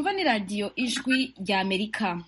mwumva ni radiyo ijwi rya amerika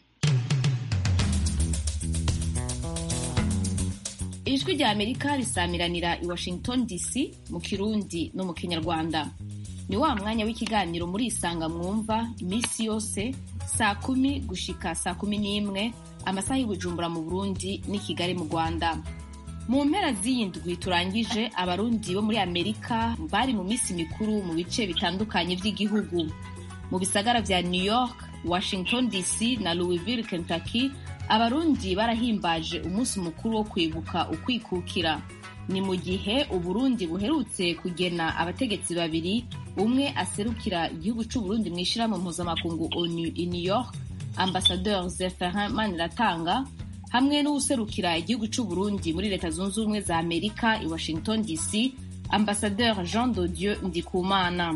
ijwi rya amerika risamiranira i washington dc mu kirundi no mu kinyarwanda ni wa mwanya w'ikiganiro muri isanga mwumva iminsi yose saa kumi gushika saa kumi n'imwe amasaha y'ubujumbura mu burundi n'i kigali mu rwanda mu mpera z'iyi ndwi turangije abarundi bo muri amerika bari mu minsi mikuru mu bice bitandukanye by'igihugu mu bisagara vya new york washington dc na louisville kentucky abarundi barahimbaje umunsi mukuru wo kwibuka ukwikukira ni mu gihe uburundi buherutse kugena abategetsi babiri umwe aserukira igihugu c'uburundi mu ishirahamwe mpuzamakungu onu i new york ambasadeur zeferin maniratanga hamwe n'uwuserukira igihugu c'uburundi muri leta zunze ubumwe za amerika i washington dc ambasadeur jean dodieu ndikumana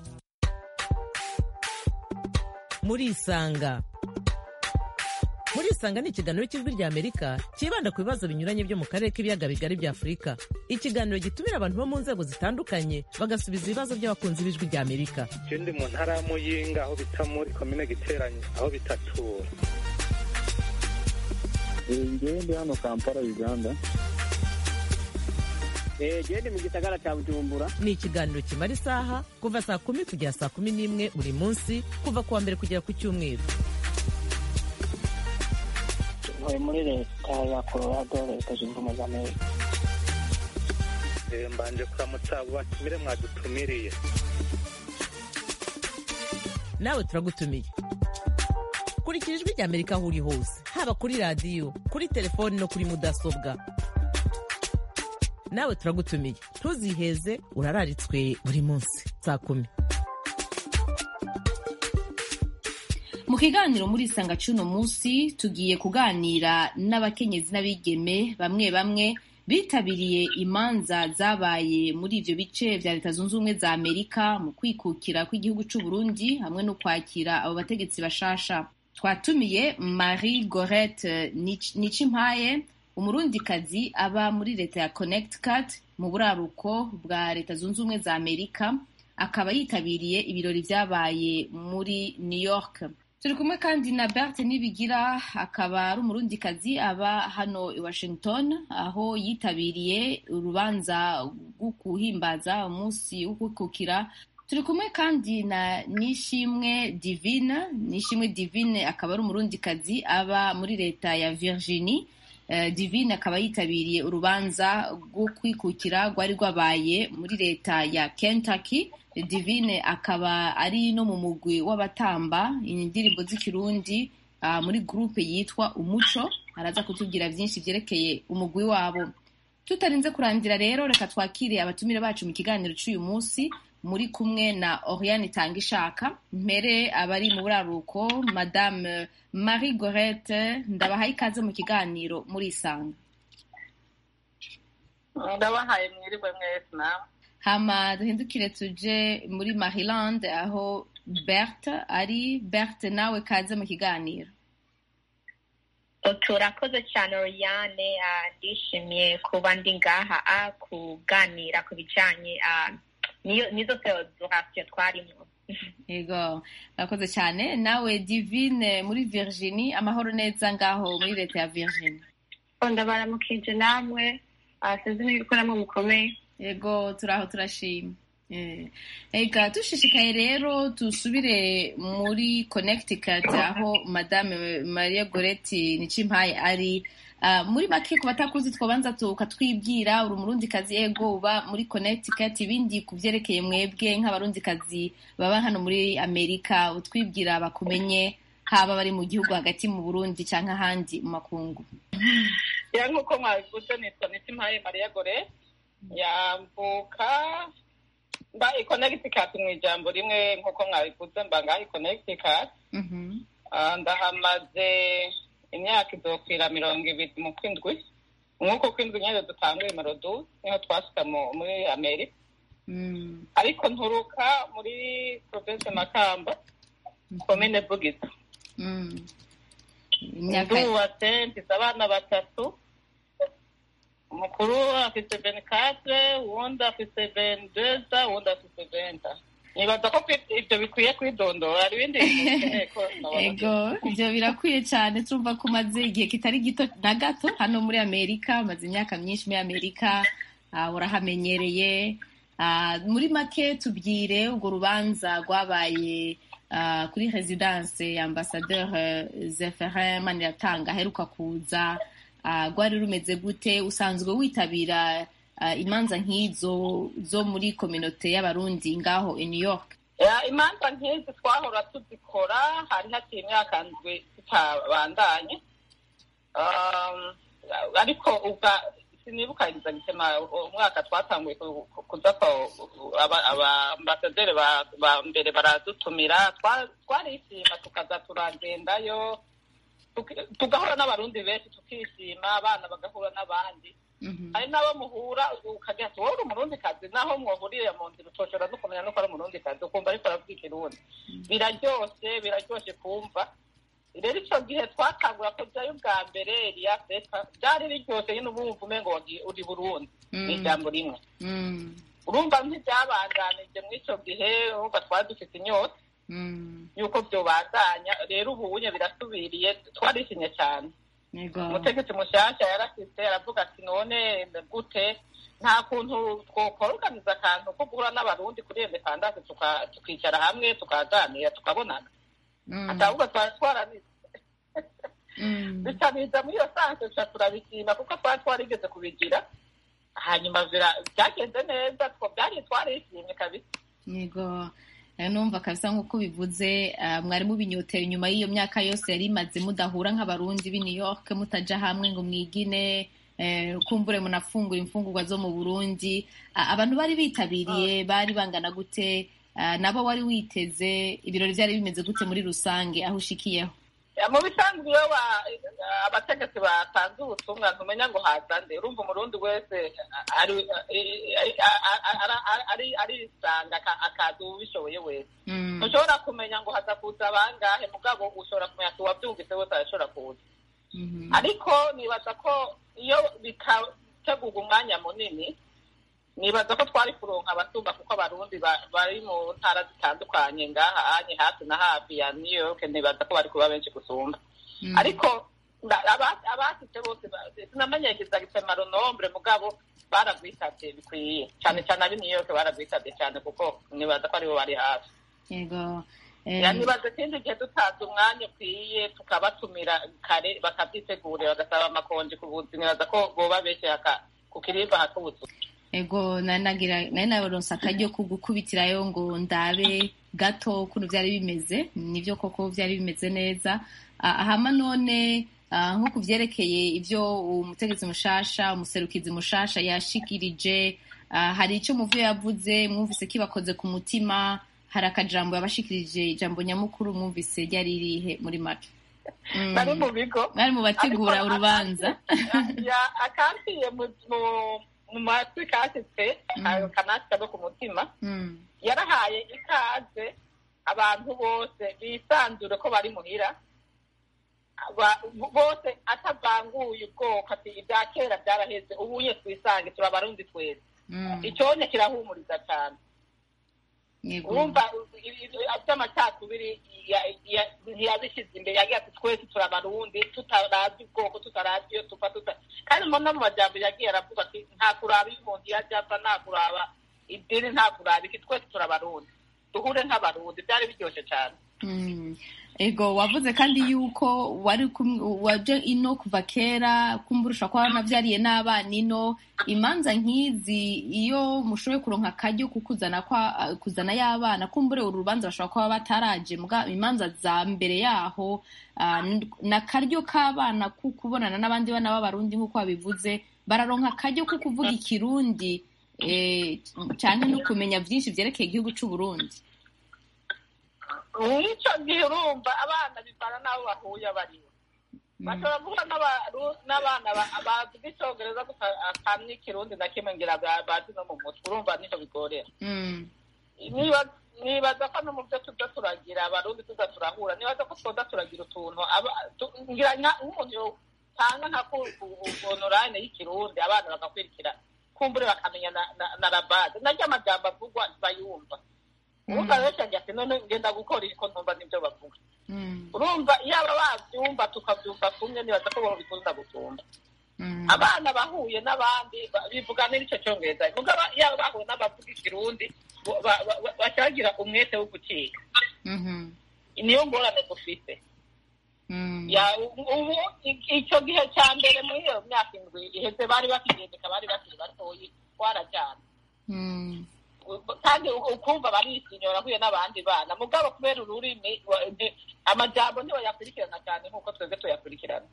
murisanga murisanga ni ikiganiro cy'ijwi rya amerika cyibanda ku bibazo binyuranye byo mu karere k'ibiyaga bigari bya afurika ikiganiro gitumira abantu bo mu nzego zitandukanye bagasubiza ibibazo by'abakunzi b'ijwi rya amerika je ndi mu ntara ya muyinga aho bita muri komine giteranye aho bitatura ngewe ndi hano kampala uganda gende mu gisagara cya bujumbura ni ikiganiro kimara isaha kuva saa kumi kugera saa kumi n'imwe buri munsi kuva ku wa mbere kugera ku cyumweru ntuye muri leta ya colorado leta zunze ubumwe za amerika Eh, mbanje kuramutsa abo batumire mwadutumiriye nawe turagutumiye kurikira ijwi rya amerika aho uri hose haba kuri radiyo kuri telefoni no kuri mudasobwa nawe turagutumiye ntuziheze urararitswe buri munsi saa kumi mu kiganiro muri isanga c'uno munsi tugiye kuganira n'abakenyezi n'abigeme bamwe bamwe bitabiriye imanza zabaye muri ivyo bice vya leta zunze ubumwe za amerika mu kwikukira kw'igihugu c'uburundi hamwe no kwakira abo bategetsi bashasha twatumiye marie gorette Nic- nicimpaye umurundikazi aba muri leta ya connecticut mu buraruko bwa leta zunze ubumwe za amerika akaba yitabiriye ibirori vyabaye muri new york turi kumwe kandi na Berthe Nibigira akaba ari umurundikazi aba hano i Washington aho yitabiriye urubanza rwo kuhimbaza umunsi wo kwikukira turi kumwe kandi na Nishimwe Divine Nishimwe Divine akaba ari umurundikazi aba muri leta ya Virginie Eh, Divine akaba yitabiriye urubanza rwo kwikukira rwari rwabaye muri leta ya Kentucky Divine akaba ari no mu mugwi w'abatamba indirimbo z'ikirundi ah, muri groupe yitwa Umuco araza kutubwira byinshi byerekeye umugwi wabo tutarinze kurangira rero reka twakire abatumire bacu mu kiganiro cy'uyu munsi muri kumwe na Oriane Tangishaka mpere abari mu buraruko madame Marie Gorette ndabahaye ikaze mu kiganiro muri isanga ndabahaye mwiriwe mwese nawe hama duhindukire tuje muri Maryland aho Berthe ari Berthe nawe kaze mu kiganiro turakoze cyane Oriane ah, ndishimiye kuba ndi ngaha ah, kuganira ku bijyanye ah, niyo nizo federasiyo twarimo yego urakoze cyane nawe Divine muri Virginie amahoro neza ngaho muri leta ya Virginie ndabaramukije namwe ah, sinzi niba uko namwe mukomeye yego turaho turashima Eh, ega dushishikaye rero dusubire muri connecticut aho madame maria goretti nicimpaye ari Ah, muri make ku batakuzi twabanza tukatwibwira uri umurundikazi ego uba muri connecticut ibindi ku byerekeye mwebwe nk'abarundikazi baba hano muri amerika utwibwira bakumenye haba bari mu gihugu hagati mu burundi cyangwa ahandi mu makungu ya nk'uko mwabivuze nitwa nitimpaye mariya gore yambuka mba i connecticut mu ijambo rimwe nk'uko mwabivuze mba ngaho i connecticut Mhm. Ah, ndahamaze imyaka izokwira mirongo ibiri mu kwindwi nk'uko kwindwi nyine dutanguye merodu niho twashika mu- muri amerika Mm. ariko nturuka muri province makamba komine vugizo Mm. imyaka ndubatse mfise abana batatu umukuru afise venikatre uwundi afise venideza uwundi afise venta nibaza ko kwi- ibyo bikwiye kwidondora hari ibindi bintu bikeneye ko nabona ego ibyo birakwiye cyane turumva ko umaze igihe kitari gito na gato hano muri amerika umaze imyaka myinshi muri amerika ah, urahamenyereye Ah, muri make tubwire urwo rubanza rwabaye ah, kuri residence ya ambasadeur eh, zeferin maniratanga aheruka kuza Ah, rwari rumeze gute usanzwe witabira ah, imanza nk'izo zo muri kominote y'abarundi ngaho i new york Ya, imanza nk'izi twahora tuzikora hari haciye imyaka ndwi tutabandanye Um, ariko ubwa sinibuka gitema umwaka twatanguye ku- ku- kuza ko aba- abaambasaderi ba ba mbere baradutumira Twa- twarishima tukaza turagendayo tuki- tugahura n'abarundi benshi tukishima abana bagahura n'abandi hari n'abo muhura ukagira ati wowe uri umurundi kazi naho mwahuriye mu nzira utoshobora no kumenya nuko ari umurundi kazi ukumva ariko aravuga ikirundi biraryoshe biraryoshe kumva rero icyo gihe twatangura kujyayo ubwa mbere Eliya Feta byari biryoshye nyine uba wumva umengo wagiye uri burundi ni ijambo rimwe Mm, urumva ntibyabandanije muri icyo gihe urumva twari dufite inyota mm, y'uko byobandanya rero ubu unye birasubiriye twarishimye cyane yego umutegetsi mushyashya yarasitse aravuga ati none gute nta kuntu twokoruganiza akantu ko guhura n'abarundi kuri independance tuka- tukicara hamwe tukaganira tukabonana Mm, atavuga twari twaranize mm. bicabiza muri iyo sanse tuca turabishima kuko twari twarigeze kubigira hanyuma bira- byagenze neza two byari twarishimye kabisa yego Eh, numva kabisa nk'uko bivuze ah, mwari mubinyotera inyuma y'iyo myaka yose yari imaze mudahura nk'abarundi b'i new york mutaja hamwe ngo mwigine eh, kumbure munafungura imfungurwa zo mu burundi Ah, abantu bari bitabiriye bari bangana gute Ah, nabo wari witeze ibirori byari bimeze gute muri rusange aho ushikiyeho Ya, mu bisanzwe iyo ba- abategetsi batanze ubutumwa ntumenya ngo haza nde urumva umurundi wese ari- ari- ari- ari- arisanga aka- akaza ubishoboye wese Mm, ntushobora kumenya ngo haza kuza bangahe mugabo ushobora kumenya ati uwabyumvise wese arashobora kuza mhm. ariko nibaza ko iyo bikategurwa umwanya munini nibaza ko twari kuronka abasumba kuko abarundi ba- bari mu ntara zitandukanye ngaha anye hafi na hafi ya new york nibaza ko bari kuba benshi gusumba Mm. ariko nda- aba- abashitse bose ba- sinamenyekeza gitema runombre mugabo baragwitabye bikwiye cyane cyane ab'i new york baragwitabye cyane kuko nibaza ko aribo bari hafi yego Eh, Ya, nibaza ikindi gihe dutanze umwanya ukwiye tukabatumira kare bakabyitegurira bagasaba amakonji ku buzi nibaza ko boba benshi haka- ku kirimba hak'ubuzu ego nari nagira nari naronse akaryo ko gukubitirayo ngo ndabe gato ukuntu byari bimeze nibyo koko byari bimeze neza Ah, hama none ah, nko ku vyerekeye ivyo umutegetsi mushasha umuserukizi mushasha yashikirije ah, hari ico muvyo yavuze mwumvise kibakoze ku mutima hari akajambo yabashikirije ijambo nyamukuru mwumvise ryari ririhe muri make Mm. bari mu bigo bari mu bategura Ariko urubanza ya- akampiye mu mu- mu matwi kasitse Mm. kanasika no ku mutima Mm. yarahaye ikaze abantu bose bisanzure ko bari muhira Aba- bose atavanguye ubwoko ati ibya kera byaraheze ubuye twisange turi abarundi twese Mm. icyonye kirahumuriza cyane Yego. urumva by'amacakubiri ntiyabishyize imbere yagiye ati twese turi abarundi tutarazi ubwoko tutarazi iyo tuva tuta kandi mo no mu majambo yagiye aravuga ati nta kuraba iyo umuntu yajya apfa nta kuraba idini nta kuraba iki twese turi abarundi duhure nk'abarundi byari biryoshye cyane Mm. ego wavuze kandi yuko wari kum- waje ino kuva kera kumburusha ko wanavyariye n'abana ino imanza nk'izi iyo mushoboye kuronka akaryo kukuzana kwa kuzana y'abana kumbure uru rubanza bashobora kuba bataraje muga imanza za mbere yaho ah, n- n'akaryo k'abana ku kubonana n'abandi bana b'abarundi nk'uko babivuze bararonka akaryo ko kuvuga ikirundi eh, canke no kumenya vyinshi vyerekeye igihugu c'uburundi mw'icyo gihe urumva abana bivana n'abo bahuye bariho bashobora guhura n'abaru- n'abana ba- bavuga icyongereza gusa akamwe ikirundi na kimwe ngira ba- bazi no mu mutwe urumva nico bigorera Mm. niba nibaza ko no mu byo tuza turagira abarundi tuza turahura nibaza ko twoza turagira utuntu aba- tu- ngira nka- nk'umuntu yotanga nka onorayine y'ikirundi abana bagakurikira kumbure bakamenya na, na, na rabade naryo amajambo avugwa bayumva urumva rero cyane ati none ngenda gukora iki ko ntumva n'ibyo bavuga urumva yaba babyumva tukabyumva kumwe nibaza ko babikunda gusumba abana bahuye n'abandi bivuga n'icyo cyongereza mugabo yaba bahuye n'abavuga ikirundi bacagira umwete wo gucika niyo ngorane dufite ubu icyo gihe cya mbere muri iyo myaka indwi iheze bari bakigendeka bari bakiri batoyi twarajyana kandi ukumva barisinyora ahuye n'abandi bana mugabo kubera ururimi amajambo ntibayakurikirana cyane nk'uko twebwe tuyakurikirana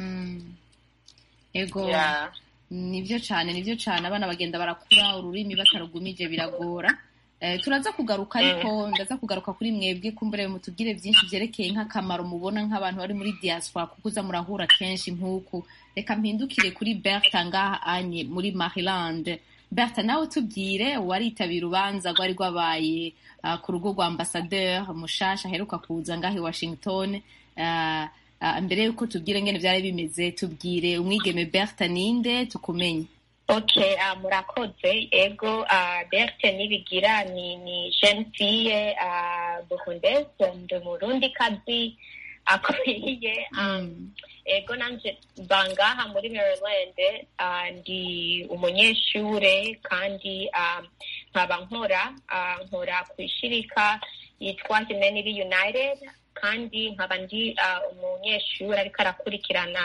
ego nibyo cyane nibyo cyane abana bagenda barakura ururimi batarugumije biragora turaza kugaruka ariko ndaza kugaruka kuri mwebwe kumbure mutubwire byinshi byerekeye nk'akamaro mubona nk'abantu bari muri diaspora kuko uza murahura kenshi nk'uku reka mpindukire kuri berta ngaha anye muri maryland berta nawe tubwire waritabira urubanza rwari rwabaye ku rugo rwa ambasaderi mushasha aheruka kuza ngaha i washington mbere y'uko tubwire ngene byari bimeze tubwire umwigeme berta ninde tukumenye ok murakoze ego berta nibigira ni ni jeune fille burundaise ndi umurundi kazi akwiye ego nanje bangaha muri maryland ndi umunyeshure kandi nkaba nkora nkora ku ishirika yitwa humanity united kandi nkaba ndi umunyeshuri ariko arakurikirana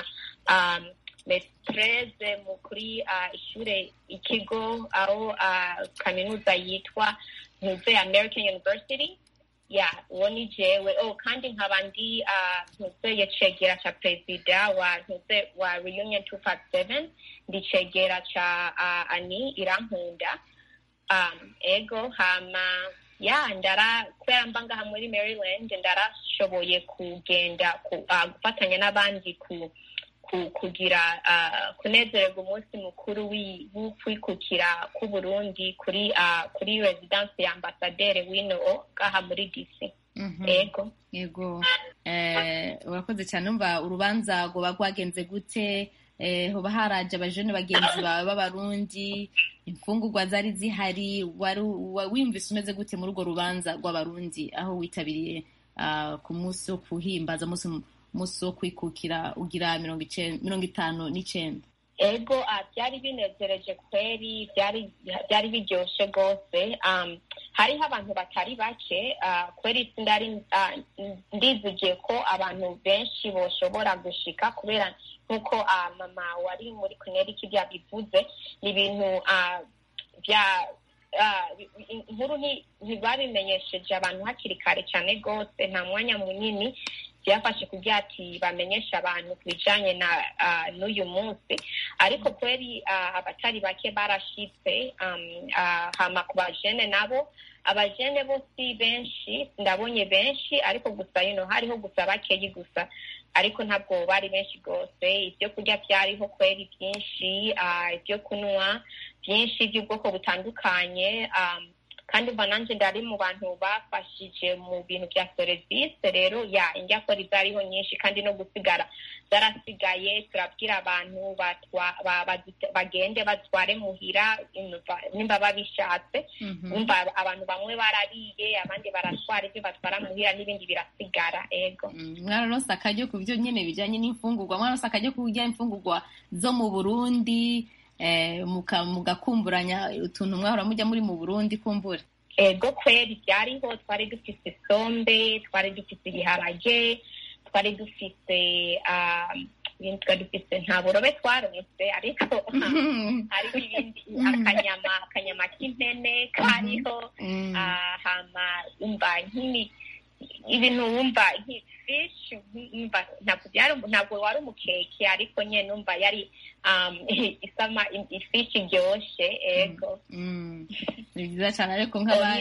metreze kuri ishure ikigo aho kaminuza yitwa ntuze american university ya uwo ni jewe oh kandi nkaba ndi ntuze cegera ca perezida wa ntuze wa reunion 257 ndi cegera ca ani irankunda ego hama ya ndara kubera mba ngaha muri maryland ndarashoboye kugenda gufatanya n'abandi ku kugira kunezererwa umunsi mukuru w'ukwikukira k'uburundi kuri kuri residence ya ambasaderi wino ngaha muri dc ego yego urakoze cyane umva urubanza rwoba rwagenze gute hoba haraje abajene bagenzi bawe b'abarundi imfungurwa zari zihari wimvise umeze gute muri urwo rubanza rw'abarundi aho witabiriye ku munsi wo kuhimbaza umunsi wo kwikukira ugira mirongo itanu n'icyenda ego byari binezereje kweri byari biryoshye rwose hariho abantu batari bake kweri sindari ndizigiye ko abantu benshi boshobora gushika kubera nk'uko mama wari muri connecticut yabivuze ni ibintu bya inkuru ntibabimenyesheje abantu hakiri kare cyane rwose nta mwanya munini byafashe kugira ati bamenyeshe abantu ku bijyanye na n'uyu munsi ariko kweri abatari bake barashitse hama ku bajene nabo abajene bo si benshi ndabonye benshi ariko gusa ino hariho gusa bakeyi gusa ariko ntabwo bari benshi rwose ibyo kurya byariho kweri byinshi ibyo kunywa byinshi by'ubwoko butandukanye kandi mba nanjye ndari mu bantu bafashije mu bintu bya serivisi rero ya indyakora zariho nyinshi kandi no gusigara zarasigaye turabwira abantu bagende batware muhira nimba babishatse umva abantu bamwe barariye abandi baratwara ibyo batwara muhira n'ibindi birasigara ego mwararonse akaryo ku byo nyine bijyanye n'imfungurwa mwararonse akaryo ku kurya imfungurwa zo mu burundi mugakumburanya utuntu mwahora mujya muri mu burundi kumbura ego kweri byariho twari dufite isombe twari dufite ibiharage twari dufite twari dufite nta burobe twaronse ariko hariho ibindi akanyama akanyama k'impene kariho hama umva nk'imi ibintu wumva nk'ifishi ntabwo wari umukeke ariko nyine numva yari isama ifishi iryoshye ego ni byiza cyane ariko nk'aba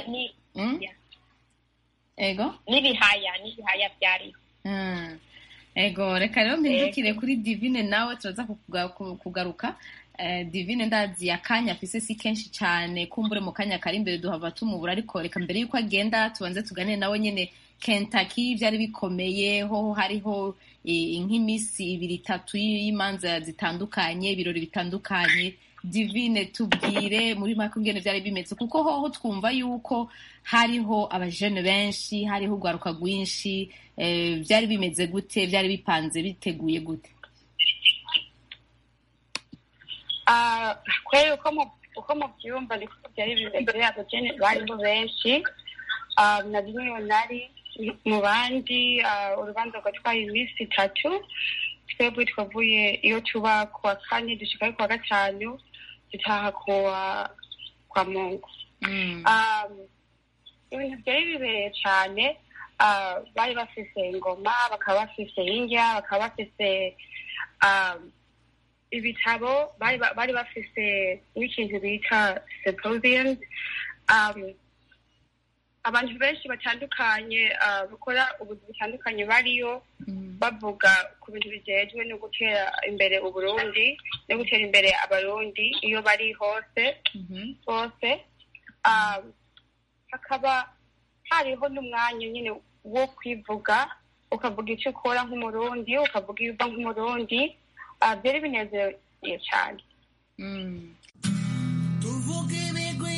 ego n'ibihaya n'ibihaya byariho ego reka rero mpindukire kuri divine nawe turaza kugaruka divine ndazi akanya afise si kenshi cyane kumbure mu kanya kari imbere duhava tumubura ariko reka mbere y'uko agenda tubanze tuganire nawe nyine Kentucky byari bikomeye ho hariho nk'iminsi ibiri itatu y'imanza zitandukanye ibirori bitandukanye divine tubwire muri make ingene byari bimeze kuko hoho twumva yuko hariho abajene benshi hariho urwaruka rwinshi eh, byari bimeze gute byari bipanze biteguye gute Ah, kweli uko mu uko mubyumva niko byari bimeze abageni bariho benshi Ah, na rimwe nari mu bandi ah, urubanza rwatwaye iminsi itatu twebwe twavuye iyo tuba ku wa kane dushikayo ku wa gatanu dutaha ku wa kwa mungu Mm. um, ibintu byari bibereye cyane uh, bari bafise ingoma bakaba bafise indya bakaba bafise um, ibitabo bari ba- bari bafise n'ikintu bita symposium um, abantu benshi batandukanye uh, bakora ubuzi butandukanye bariyo Mm. bavuga ku bintu bijejwe no gutera imbere uburundi no gutera imbere abarundi iyo bari hose Mhm. bose um, hakaba hariho n'umwanya nyine wo kwivuga ukavuga icyo ukora nk'umurundi ukavuga iyo uva nk'umurundi uh, byari binezereye cyane Mm. tuvuge ibigwi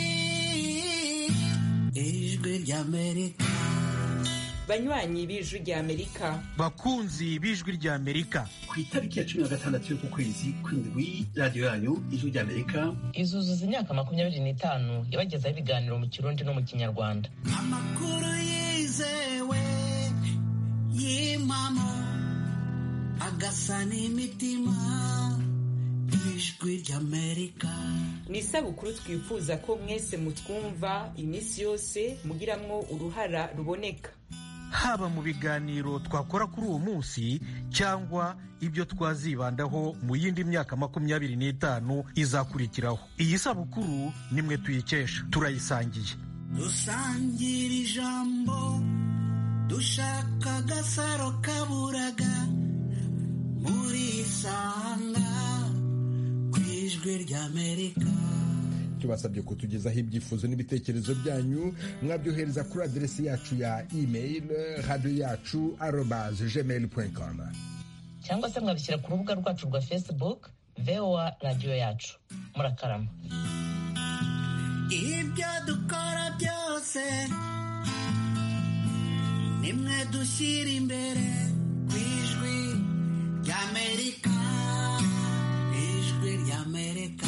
ijwi ry'amerika banywanyi b'ijwi rya amerika bakunzi b'ijwi rya amerika ku itariki ya cumi na gatandatu y'uku kwezi kw'indwi radiyo yanyu ijwi rya amerika izuzuza imyaka makumyabiri n'itanu yabagezaho ibiganiro mu kirundi no mu kinyarwanda amakuru yizewe y'impamo agasa n'imitima ijwi ry'amerika ni isabukuru twifuza ko mwese mutwumva iminsi yose mugiramwo uruhara ruboneka haba mu biganiro twakora kuri uwo munsi cyangwa ibyo twazibandaho mu yindi myaka makumyabiri n'itanu izakurikiraho iyi sabukuru nimwe tuyikesha turayisangiye dusangira ijambo dushaka agasaro kaburaga muri isanga ku ijwi ry'amerika tubasabye kutugezaho ibyifuzo n'ibitekerezo byanyu mwabyohereza kuri aderesi yacu ya email radiyo yacu arobaze gmail com cyangwa se mwabishyira ku rubuga rwacu rwa facebook voa radiyo yacu murakarama ibyo dukora byose nimwe dushyira imbere ku ijwi ry'amerika ijwi ry'amerika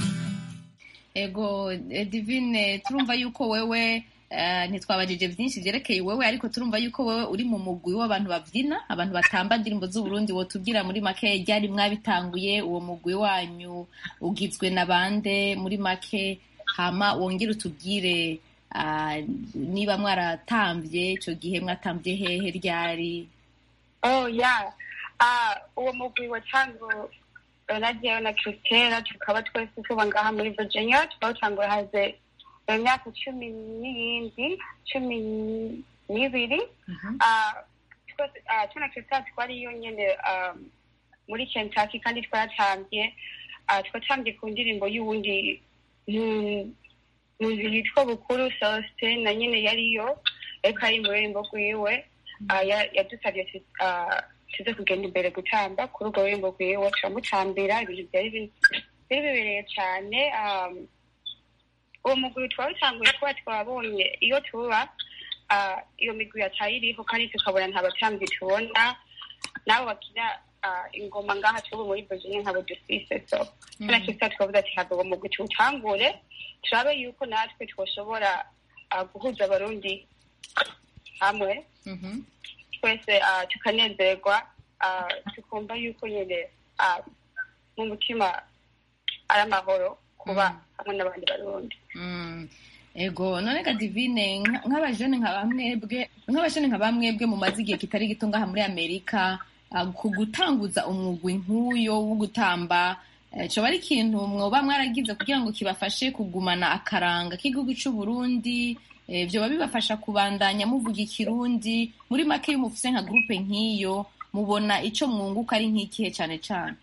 ego eh, divine turumva yuko wewe eh, ntitwabajije byinshi byerekeye wewe ariko turumva yuko wewe uri mu mugwi w'abantu babyina abantu batamba indirimbo z'uburundi wotubwira muri make ryari mwabitanguye uwo mugwi wanyu ugizwe na bande muri make hama wongere utubwire ah, niba mwaratambye icyo gihe mwatambye hehe ryari oh yeah uh, uwo mugwi watangu nagiyeyo na christela tukaba twese tuba ngaha muri virginia twawutanguye haze imyaka cumi n'iyindi cumi n'ibiri Ah, twese ah, twe na christela twariyo nyene um, muri kentucky kandi twaratambye Ah, twatambye ku ndirimbo y'uwundi mm, muntu yitwa bukuru celestin na nyine yariyo ariko ari mu rurembo rwiwe Ah, ya- yadusabye tu- ah, tuze kugenda imbere gutamba kuri urwo rurembo rwiwe turamutambira ibintu byari bi- byari bibereye cyane um, uwo mugwi twawutanguye kuba twabonye iyo tuba ah, iyo migwi yataye iriho kandi tukabona nta batambyi tubona nabo bakina ah, ingoma ngaha tubu muri virginia nkabo dufise so Mm. tuna kisa twavuze ati hava uwo mugwi tuwutangure turabe yuko natwe twoshobora ah, guhuza abarundi hamwe Mhm. twese ah, tukanezerwa ah, tukumva yuko nyine ah, mu mutima ari amahoro kuba hamwe n'abandi barundi Mm. ego none ga divine nka- nk'abajene nka bamwebwe nk'abajene nka bamwebwe mumaze igihe kitari gito ngaha muri amerika ah, ku gutanguza umugwi nk'uyo wo gutamba eh, coba ari ikintu mwoba mwaragize kugira ngo kibafashe kugumana akaranga k'igihugu c'uburundi eh, vyoba bibafasha kubandanya muvuga ikirundi muri make iyo mufise nka gurupe nk'iyo mubona ico mwunguka ari nk'ikihe cane cane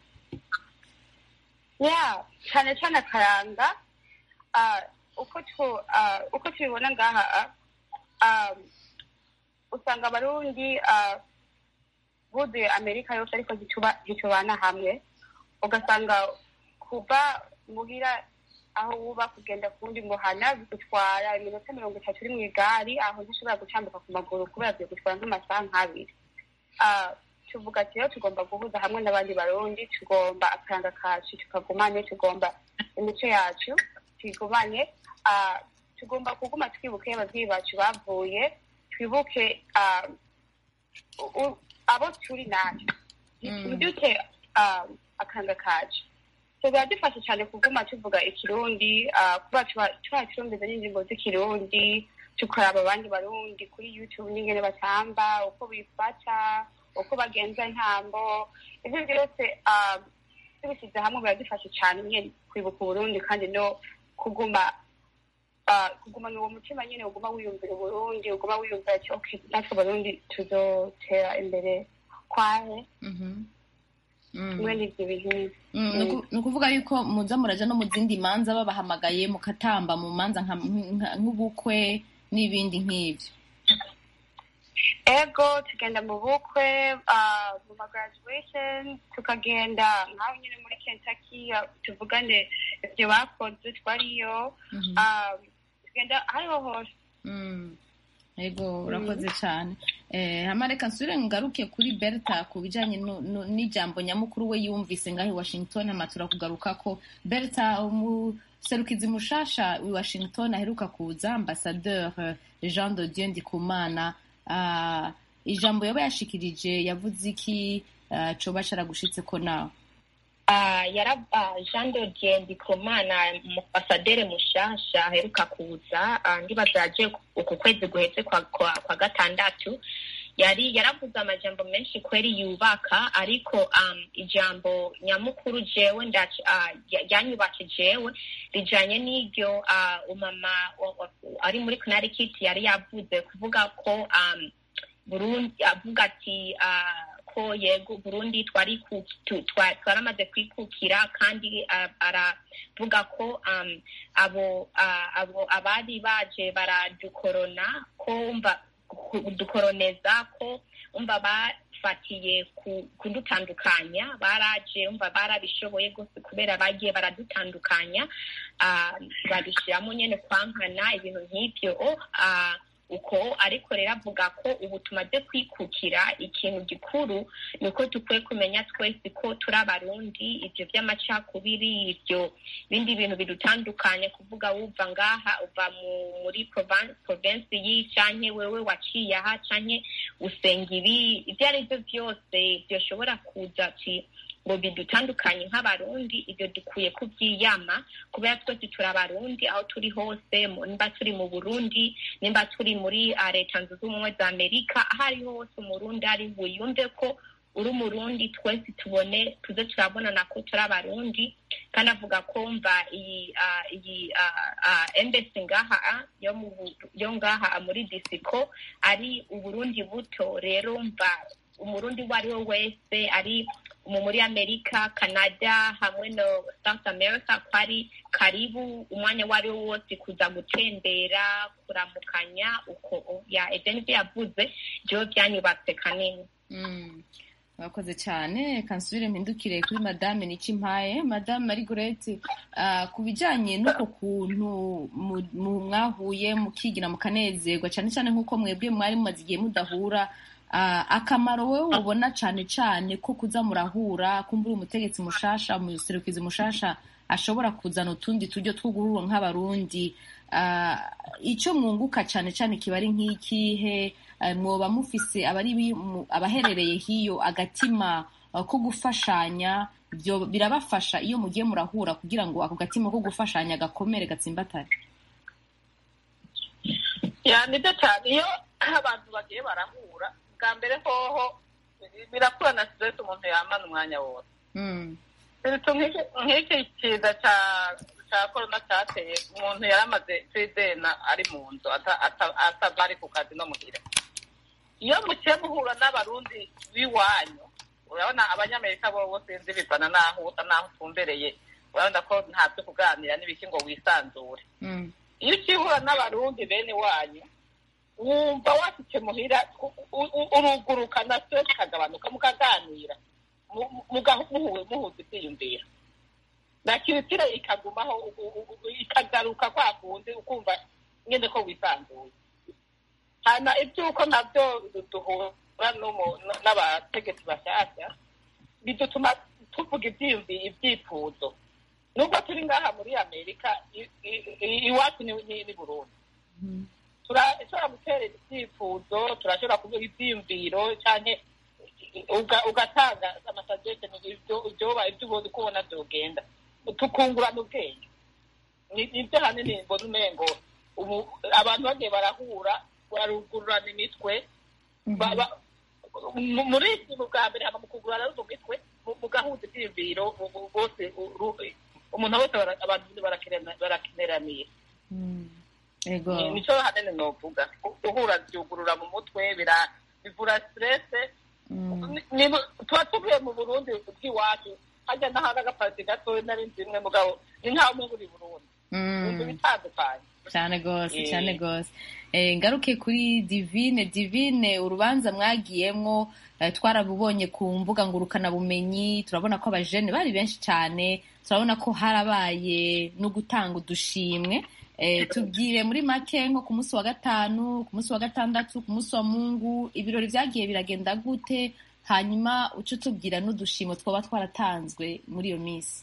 ya cyane cyane akaranga ah, uko tu ah, uko tubibona ngaha ah, um, usanga abarundi ah, buzuye amerika yose ariko ntituba- ntitubana hamwe ugasanga kuva muhira aho wuba kugenda ku wundi muhana bigutwara iminota mirongo itatu uri mu igari aho ntishobora gutambuka ku maguru kubera bigutwara nk'amasaha nk'abiri Ah, tuvuga ati rero tugomba guhuza hamwe n'abandi barundi tugomba akaranga kacu tukagumane tugomba imico yacu tuyigumane Ah, tugomba kuguma twibuka iyo ababyeyi bacu bavuye twibuke ah, u- u- abo turi natwe ntiduke ah, akaranga kacu so biradufasha cyane kuguma tuvuga ikirundi ah, kuba tuba- tuba turumviza n'indirimbo z'ikirundi tukaraba abandi barundi kuri youtube n'ingene batamba uko bifata uko bagenza intambo ibyo byose ah, tubishyize hamwe biradufasha cyane nyine kwibuka uburundi kandi no kuguma ah, kugumana uwo mutima nyine uguma wiyumvira uburundi uguma wiyumvira ati okay natwe abarundi tuzotera imbere kwahe kimwe n'ibyo bintu Mm, ni uku- ni ukuvuga yuko muza muraja no mu zindi manza babahamagaye mukatamba mu manza nka- nka- nk'ubukwe n'ibindi nk'ivyo ego tugenda mu bukwe ah, mu ma graduation tukagenda nk'aho nyine muri kentucky ah, tuvugane ibyo bakoze twariyo Ah, tugenda hariho hose Mm. Ego urakoze cyane eh, hama reka nsubire ngaruke kuri Berta ku bijanye nu- nu- n'ijambo nyamukuru we yumvise ngaho i Washington hama turakugaruka ko Berta umuserukizi mushasha i Washington aheruka kuza ambassadeur eh, Jean de Dieu Ndikumana ah, ijambo yaba yashikirije yavuze iki ah, coba caragushitse ko nawe Ah, yara ah, jean de dieu ndikumana mufasadere mushasha aheruka kuza ah, ndibaza yaje uku kwezi guheze kwa, kwa, kwa gatandatu yari yaravuze amajambo menshi kweri yubaka ariko um, ijambo nyamukuru jewe ndac- ah, ya- ryanyubake jewe rijanye n'iryo ah, umama wa- wa- ari muri connecticut yari yavuze kuvuga ko um, burundi avuga ati ah, ko yego burundi twari ku- tu- twa- twaramaze kwikukira kandi ah, aravuga ko um, abo ah, abo abari baje baradukorona ko umva kudukoroneza ko umva bafatiye ku- kudutandukanya baraje umva barabishoboye rwose kubera bagiye baradutandukanya ah, babishyiramo nyine kwankana ibintu nk'ibyo ah, uko ariko rero avuga ko ubu tumaze kwikukira ikintu gikuru ni uko dukwiye kumenya twese ko turi abarundi ibyo by'amacakubiri ibyo bindi bintu bidutandukanya kuvuga wuva ngaha uva mu- muri provan- province iyi canke wewe waciye aha canke usenga ibi ibyo ari byo byose byoshobora kuza ati ngo bidutandukanye nk'abarundi ibyo dukwiye kubyiyama kubera twese turi abarundi aho turi hose mu- nimba turi mu burundi nimba turi muri ah, leta zunze ubumwe za amerika aho ariho hose umurundi ari buyumve ko uri umurundi twese tubone tuze turabonana ko turi abarundi kandi avuga ko mva iyi ah, iyi ah, ah, embassy ngaha ah, yo mu Bu- yo ngaha muri disiko ari uburundi buto rero mva umurundi uwo ari we wese ari mu muri amerika canada hamwe no south america ko ari karibu umwanya uwo ari wo wose kuza gutembera kuramukanya uko ya ibyo nibyo yavuze byo byanyubatse kanini Mm. Murakoze cyane kansubire mpindukire kuri madame Nikimpaye madame Marigorete uh, ku bijyanye n'uko kuntu mu- mu- mwahuye mukigira mukanezerwa cyane cyane nk'uko mwebwe mwari mumaze igihe mudahura uh, akamaro wowe ubona cyane cyane ko kuza murahura kumbura umutegetsi mushasha umuserukizi mushasha ashobora kuzana utundi turyo two guhura nk'abarundi uh, icyo mwunguka cyane cyane kiba ari nk'ikihe uh, mwoba mufise abari bi- mu- abaherereye hiyo agatima uh, ko gufashanya byo birabafasha iyo mugiye murahura kugira ngo ako gatima ko gufashanya gakomere gatsimbatare ya nibyo cyane iyo abantu bagiye barahura bwa mbere hoho birakura na stress umuntu yamana umwanya wose Mm. Ibitu nk'iki nk'iki kiza cya cya korona cyateye umuntu yaramaze tridena ari mu nzu ata- ata- atava ari ku kazi no muhira iyo mukiye muhura n'abarundi b'iwanyu urabona abanyamerika bo bose sinzi bivana n'aho n'aho utumbereye urabona ko nta byo kuganira n'ibiki ngo wisanzure Mm. iyo ukihura n'abarundi bene wanyu wumva wafite muhira u- u- u- uruguruka na stress ikagabanuka mukaganira mu- muga- muhuwe muhuza ibyiyumviro na kiritire ikagumaho u- u- u- ikagaruka kwa kundi ukumva nyine ko wisanzuye hanyuma iby'uko nabyo duhura n'umu- n'abategetsi bashyashya bidutuma tuvuga ibyiyumvi ibyifuzo nubwo turi ngaha muri amerika i- i- i- iwacu ni ni- ni burundi turashobora guterera ibyifuzo turashobora kuvuga ibyiyumviro cyane ugatanga amasagesheni ibyoba ibyo ubona uko ubona byogenda tukungurana ubwenge Ni- nibyo hanini mbona umengo ubu abantu bagiye barahura barugururana imitwe ba- ba- mu- muri iki mu bwa mbere haba mu kugurana mu mitwe mu- mugahuza ibyiyumviro bu- bu- bose u- ru- umuntu wese bara- abantu barakenera- barakeneraniye ego Ni- nico hanini novuga guhura byugurura mu mutwe bira- bivura stresse Ni- ni- tuba tuvuye mu burundi bw'iwacu hajya n'ahandi agapariti gatoya nari nzi imwe mugabo ni nkaho umwe buri burundi ibintu bitandukanye cyane rwose Eh. cyane rwose Eh, ngaruke kuri divine divine urubanza mwagiyemwo eh, twarabubonye ku mbuga ngurukanabumenyi turabona ko abajene bari benshi cyane turabona ko harabaye no gutanga udushimwe Eh, tubwire muri make nko ku munsi wa gatanu ku munsi wa gatandatu ku munsi wa mungu ibirori byagiye biragenda gute hanyuma uce utubwira n'udushimo twaba twaratanzwe muri iyo minsi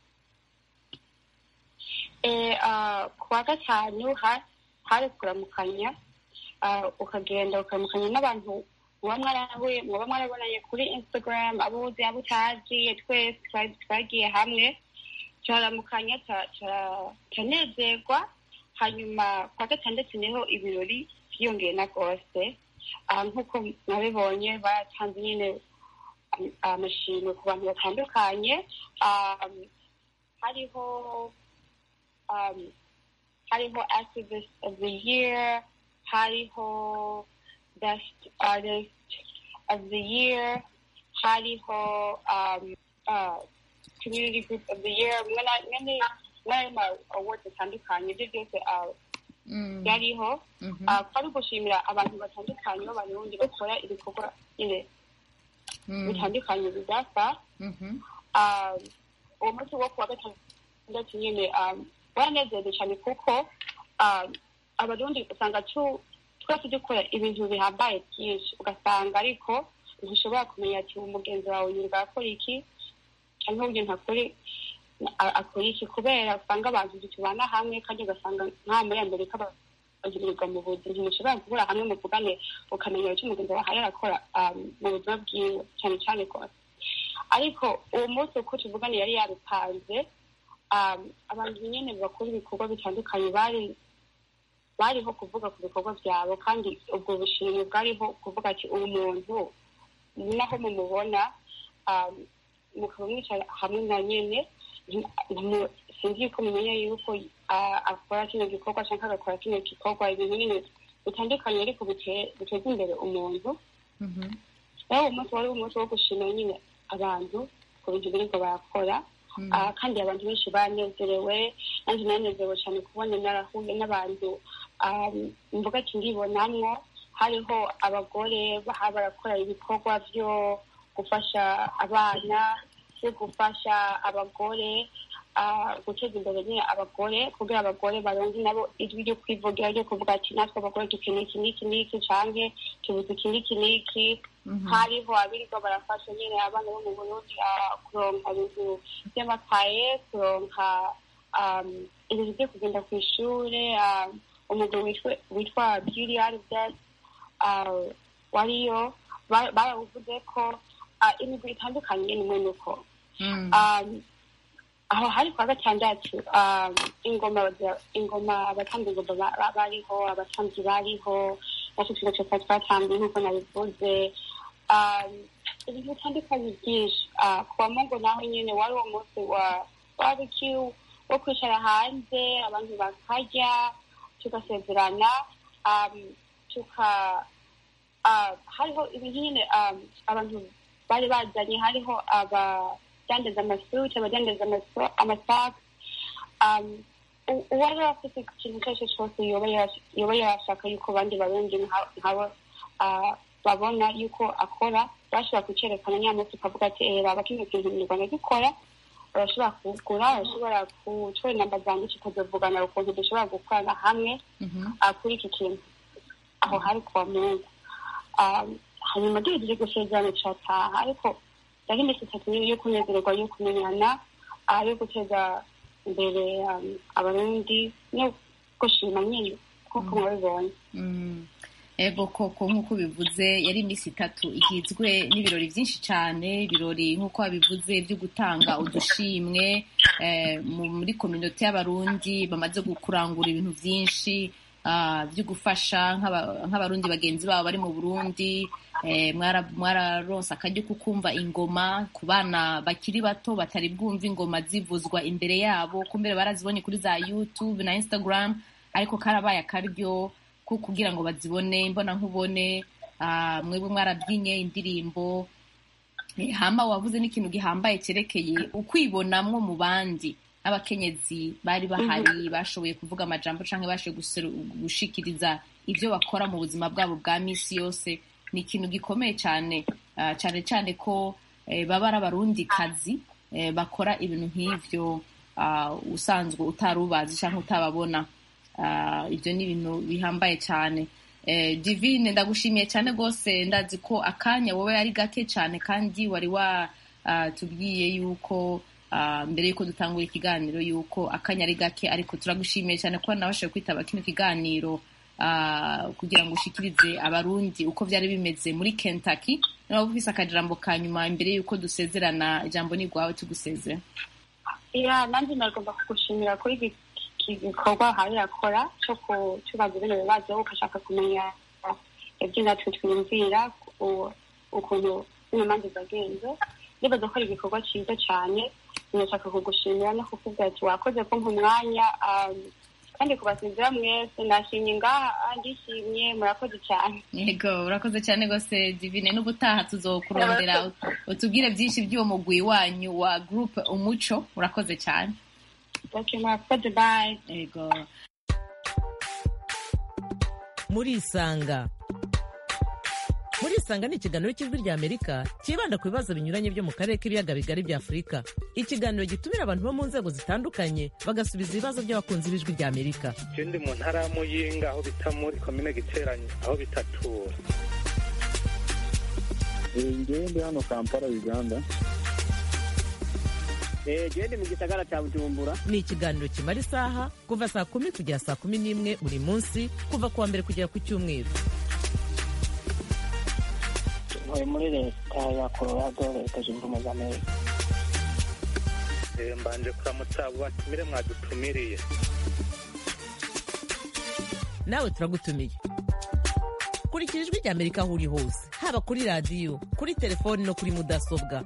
Eh, ah, ku wa gatanu ha- hari kuramukanya ah, ukagenda ukaramukanya n'abantu muba mwarahuye muba mwarabonanye kuri instagram abo uzi abo utazi twese twari- twagiye hamwe turaramukanya tura- tura- turanezerwa hanyuma ku wa gatandatu niho ibirori byiyongeye na rwose Ah, nk'uko mwabibonye batanze nyine am- amashimwe ku bantu batandukanye Ah, hariho um, hariho activist of the year hariho best artist of the year hariho um, uh, community group of the year mwene mwene mwene ma awards atandukanye ibyo byose uh, byariho uh, twari gushimira abantu batandukanye b'abarundi bakora ibikorwa nyine bitandukanye bidasa um, uwo munsi wo kuwa gatandatu nyine um, waranezerewe cyane kuko um, abarundi usanga tu- twese dukora ibintu bihambaye byinshi ugasanga ariko ntushobora kumenya ati umugenzi wawe yumva akora iki cyangwa uyu ntakore a- akora iki kubera usanga abantu tubana hamwe kandi ugasanga nka muri amerika bagirirwa mu buzima ntimushobora guhura hamwe muvugane ukamenya icyo umugenzi wawe arakora um, mu buzima bwiwe cyane cyane rwose ariko uwo munsi uko tuvugana yari yabipanze um, abantu nyine bakora ibikorwa bitandukanye bari bariho kuvuga ku bikorwa byabo kandi ubwo bushimwe bwariho kuvuga ati uyu muntu naho mumubona um, mukaba mwicara hamwe na nyine nti- ntimu- sinzi yuko mumenya yuko ah, akora kino gikorwa cyangwa agakora kino gikorwa ibintu nyine bitandukanye ariko bite- biteza imbere umuntu rero uwo munsi wari umunsi wo gushimira nyine abantu ku bintu birirwa barakora Ah, kandi abantu benshi banezerewe nanjye nanezerewe cyane kubona narahuye n'abantu um, mvuga ati ndibonamwo hariho abagore baha barakora ibikorwa byo gufasha abana byo gufasha abagore ah, guteza imbere nyine abagore kugira abagore baronke nabo ijwi ryo kwivugira ryo kuvuga ati natwe abagore dukeneye iki n'iki n'iki canke tubuze iki n'iki n'iki hariho abirirwa barafasha nyine abana bo mu burundi ah, kuronka ibintu by'amakaye kuronka um, ibintu byo kugenda ku ishure ah, umugabo witwa witwa beauty aribes wariyo ba- barawuvuze ko ah, imigwi itandukanye nyine mwene uko um, aho hari kwa gatandatu um, ingoma bagira- ingoma abatambyi ingoma ba- ba- bariho abatambyi bariho natwe tugaca twari twatambiye nk'uko nabivuze um, ibintu bitandukanye byinshi uh, ku bamungu naho nyine wari uwo munsi wa barbecue wo kwicara hanze abantu bakarya tugasezerana um, tuka uh, hariho ibintu nyine um, abantu bari bazanye hariho abadandaza amasuti abadandaza amaso- amasaka um, u- uwari afite ikintu icyo ari cyo cyose yoba yara- yoba yarashaka yuko abandi barundi nka- nkabo ah, babona yuko akora bashobora kucerekana nyamunsi ukavuga ati eh baba kino kintu mu rwanda gikora urashobora kugura urashobora gutora inamba zanjye tukazavugana ukuntu dushobora gukorana hamwe ah, kuri iki kintu aho hari kuwa mungu Ah, hanyuma duhejeje gusezerana turataha ariko yari iminsi itatu yo kunezererwa yo kumenyana ah, yo guteza imbere um, abarundi no gushima nyine nk'uko mwabibonye Mm. ego koko nk'uko bivuze yari iminsi itatu igizwe n'ibirori byinshi cyane ibirori nk'uko wabivuze byo gutanga udushimwe eh, mu- muri kominote y'abarundi bamaze kurangura ibintu byinshi ah, byo gufasha nk'aba- nk'abarundi bagenzi babo bari mu burundi eh, mwara- mwararonse akaryo ko kumva ingoma ku bana bakiri bato batari bwumva ingoma zivuzwa imbere yabo kumbere barazibonye kuri za youtube na instagram ariko karabaye akaryo ko kugira ngo bazibone mbona nkubone ah, mwebwe mwarabyinye indirimbo Eh, hama wavuze n'ikintu gihambaye cyerekeye ukwibonamwo mu bandi abakenyezi bari bahari bashoboye kuvuga amajambo canke bashoboye guseru- gushikiriza ibyo bakora mu buzima bwabo bwa misi yose ni ikintu gikomeye cyane ah, cyane cyane ko eh, baba ari abarundi kazi eh, bakora ibintu nk'ivyo ah, usanzwe utarubazi canke utababona Ah, ibyo ni ibintu bihambaye cyane Eh, divine ndagushimiye cyane rwose ndazi ko akanya wowe ari gake cyane kandi wari watubwiye yuko ah, mbere yuko dutangura ikiganiro yuko akanya ari gake ariko turagushimiye cyane kuba nabashije kwitaba kino kiganiro ah, kugira ngo ushikirize abarundi uko byari bimeze muri kentucky niba ufise akajambo ka nyuma mbere yuko dusezerana ijambo ni rwawe tugusezera iya nanjye nagomba kugushimira kuri iki iki gikorwa hari yakora cyo kutubaza bino bibazo ugashaka kumenya ibyo natwe twiyumvira u- ukuntu bino manza zagenze nibaza ko ari igikorwa cyiza cyane nashaka kugushimira no kukubwira ati wakoze kumpa umwanya um, kandi kubasezera mwese nashimye ngaha ndishimye murakoze cyane yego urakoze cyane rwose divine n'ubutaha tuzokurondera utubwire byinshi by'uwo mugwi wanyu wa groupe umuco urakoze cyane okay murakoze bye yego murisanga murisanga ni ikiganiro cy'ijwi rya amerika cyibanda ku bibazo binyuranye byo mu karere k'ibiyaga bigari bya afurika ikiganiro gitumira abantu bo mu nzego zitandukanye bagasubiza ibibazo by'abakunzi b'ijwi rya amerika je ndi mu ntara ya muyinga aho bita muri komine giteranyi aho bitatura ngewe ndi hano kampala uganda gende mu gisagara cya bujumbura ni ikiganiro kimara isaha kuva saa kumi kugera saa kumi n'imwe buri munsi kuva ku wa mbere kugera ku cyumweru ntuye muri leta ya colorado leta zunze ubumwe za amerika Eh, mbanje kuramutsa abo batumire mwadutumiriye nawe turagutumiye kurikira ijwi rya amerika aho uri hose haba kuri radiyo kuri telefoni no kuri mudasobwa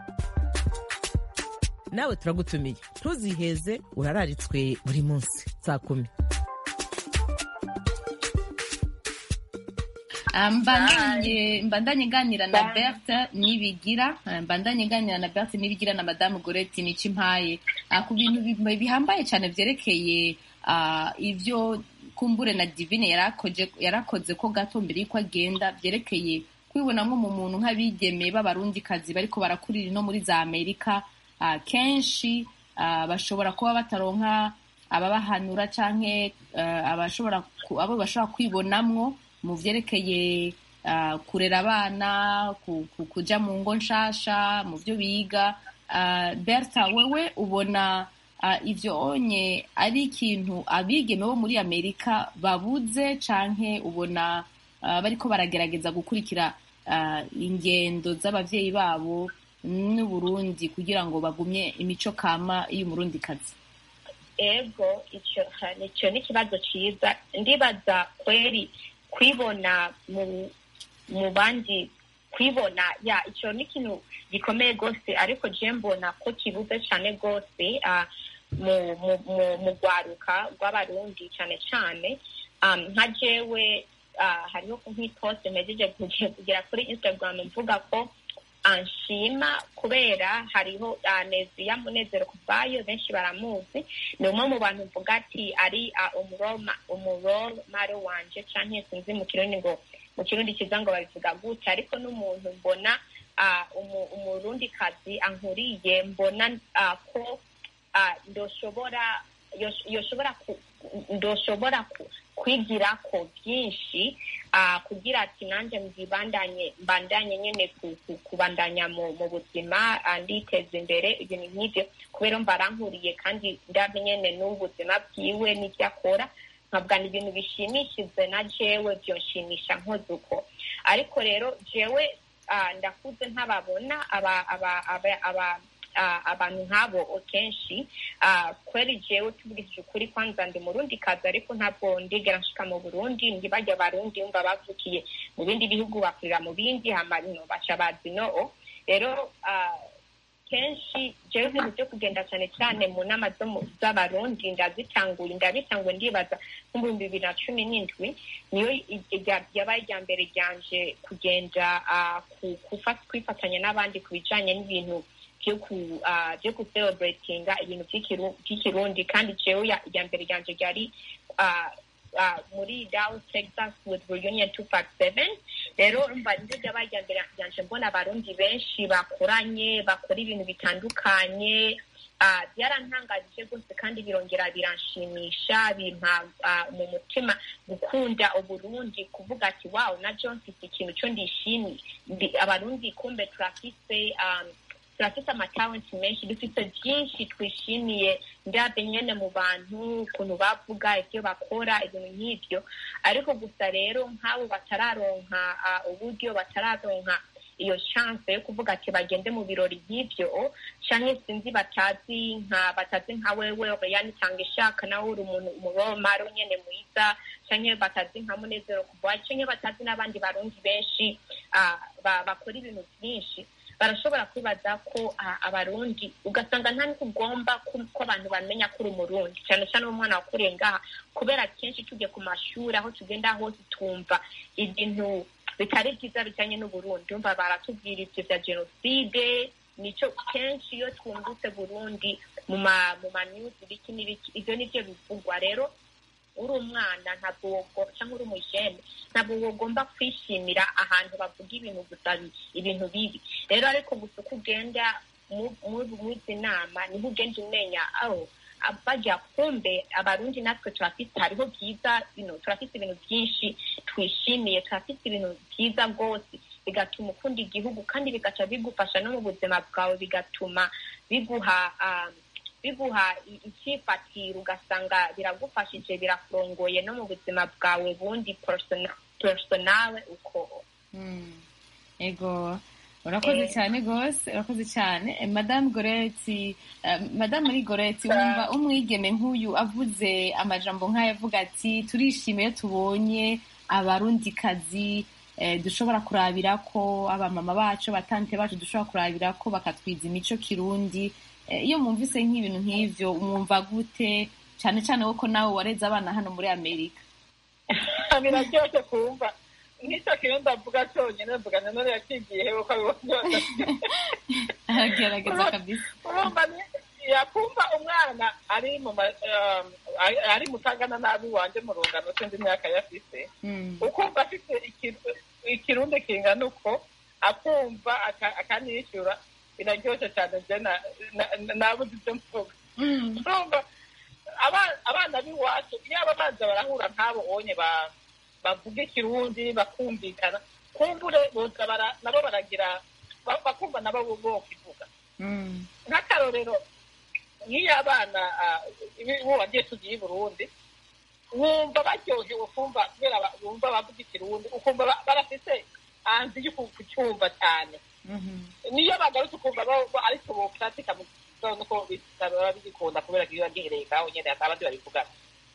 nawe turagutumiye ntuziheze urararitswe buri munsi saa kumi Ah, mbandanye mbandanye nganira na Berthe nibigira ah, mbandanye nganira na Berthe nibigira na Madame Goreti Nicimpaye ah, ku bintu bi- bihambaye cyane byerekeye ah, ivyo kumbure na Divine yarakoze yarakoze ko gato mbere yuko agenda byerekeye kwibonamo mu muntu nk'abigeme b'abarundikazi bariko barakurira no muri za Amerika ah, kenshi ah, bashobora kuba bataronka ababahanura canke ah, abashobora ku- abo bashobora kwibonamwo mu vyerekeye ah, kurera abana ku- ku- kuja mu ngo nshasha mu vyo biga Ah, berta wewe ubona ah, ivyo onye ari ikintu abigeme bo muri amerika babuze canke ubona ah, bariko baragerageza gukurikira ah, ingendo z'abavyeyi babo n'uburundi kugira ngo bagumye imico kama y'umurundikazi ego icyo icyo ni ikibazo cyiza ndibaza kweri kwibona mu mu bandi kwibona ya icyo ni ikintu gikomeye rwose ariko je mbona ko kibuze cyane rwose ah, mu mu mu mu rwaruka rw'abarundi cyane cyane um, nka jewe ah, hariho nk'iposte mpejeje kuge- kugera kuri instagram mvuga ko anshima kubera hariho ah, neziya munezero kuvayo benshi baramuzi ni umwe mu bantu mvuga ati ari ah, umuroma- umuromaro wanje canke sinzi mu kirundi ngo mu kirundi kiza ngo babivuga gute ariko n'umuntu mbona ah, umu- umurundikazi ankuriye mbona ah, ko ah, ndoshobora yosh- yoshobora ku- ndoshobora ku- kwigirako byinshi ah, kugira ati nanjye mbibandanye mbandanye nyine ku- ku- kubandanya mu mu buzima ah, nditeza imbere ibintu nk'ibyo kubera mba arankuriye kandi ndabe nyine n'ubuzima bwiwe n'ibyo akora nkabwa ni ibintu bishimishije na jewe byonshimisha nkoze uko ariko rero jewe ah, ndakuze ntababona aba aba aba aba ah, abantu nk'abo kenshi ah, kweri jewe tubwishije ukuri kwanza ndi murundi kazi ariko ntabwo ndigera nshika mu burundi ntibajya abarundi umva bavukiye mu bindi bihugu bakurira mu bindi hama no baca bazi no rero ah, kenshi jewe ibintu byo kugenda cyane cyane mu nama zo mu- z'abarundi ndazitanguye ndabitanguye ndibaza nk'ibihumbi bibiri na cumi n'indwi niyo i- irya- yabaye irya mbere ryanje kugenda ah, ku- kufa- kwifatanya n'abandi ku bijanye n'ibintu byo ku ah, byo kucelebratinga ibintu by'ikiru- by'ikirundi kandi jewe ya- irya mbere ryanje ryari ah, ah, muri Dallas, Texas with Reunion 257 rero umva nibyo byabaye irya mbere ryanje mbona abarundi benshi bakoranye bakora ibintu bitandukanye ah, byarantangaje rwose kandi birongera biranshimisha bimpa ah, mu mutima gukunda uburundi kuvuga ati wow na john mfite ikintu cyo ndishimiye Ndi- abarundi kumbe turafise um, turafite amatalenti menshi dufite byinshi twishimiye ndabe nyene mu bantu ukuntu bavuga ibyo bakora ibintu nk'ibyo ariko gusa rero nk'abo batararonka ah, uburyo batararonka iyo chance yo kuvuga ati bagende mu birori nk'ibyo canke sinzi batazi nka batazi nka wewe Oriane itanga ishaka nawe uri umuntu umuromaro nyene mwiza canke batazi nka munezero kuva canke batazi n'abandi barundi benshi ah, ba- bakora ibintu byinshi barashobora kwibaza ko ah, abarundi ugasanga nta n'uko ugomba ko ko abantu bamenya ko uri umurundi cyane cyane umwana wakuriye ngaha kubera kenshi tujye ku mashuri aho tugenda hose twumva ibintu bitari byiza bijyanye n'uburundi umva baratubwira ibyo bya jenoside nicyo kenshi iyo twumvise burundi mu ma mu ma news ibiki n'ibiki ibyo nibyo bivugwa rero uri umwana ntabwo wogo cyangwa uri umujene ntabwo wogomba kwishimira ahantu bavuga ibintu gusa bi- ibintu bibi rero ariko gusa uko ugenda mu- mu- muri izi nama niho ugenda umenya aho bajya kumbe abarundi natwe turafite hariho byiza you know, turafite ibintu byinshi twishimiye turafite ibintu byiza rwose bigatuma ukunda igihugu kandi bigaca bigufasha no mu buzima bwawe bigatuma biguha um, biguha i- icyifatiro ugasanga biragufashije birakurongoye no mu buzima bwawe bundi persona- personale uko ego urakoze Eh. cyane rwose urakoze cyane Eh, madamu goreti eh, madamu muri goreti wumva umwigeme nk'uyu avuze amajambo nk'aya avuga ati turishimiye tubonye abarundikazi eh, dushobora kurabira ko abamama bacu abatante bacu dushobora kurabira ko bakatwiza imico kirundi Eh, iyo mwumvise nk'ibintu nk'ivyo mwumva gute cyane cyane ko nawe wareze abana hano muri amerika biraryoshye kumva nk'icyo kintu ndavuga cyonyine mvuga na none yakigiye hewe ko abibona aragerageza kabisa urumva ni- yakumva umwana ari mu ma- um, ari- ari mutangana nabi wanje mu rungano sinzi imyaka yafise Mm. ukumva afite ikiru- ikirundi kingana uko akumva aka- akanishyura biraryoshye cyane je na- na- na- nabuze ibyo mvuga urumva aba- abana b'iwacu iyo ababanza barahura nk'abo onye ba- bavuga ikirundi bakumvikana kumbure boza bara- nabo baragira ba- bakumva nabo bokivuga nk'akarorero nk'iyo abana ah, ibi- ubu bagiye tugiye i burundi wumva baryohewe kumva kubera ba- bumva bavuga ikirundi ukumva ba- barafise hanze yo ku- kucyumva cyane niyo bagarutse ukumva bo- bo- ariko bopratika mu gitondo ko bitaba bigikunda kubera ko biba gihereye ngaho nyene abandi babivugana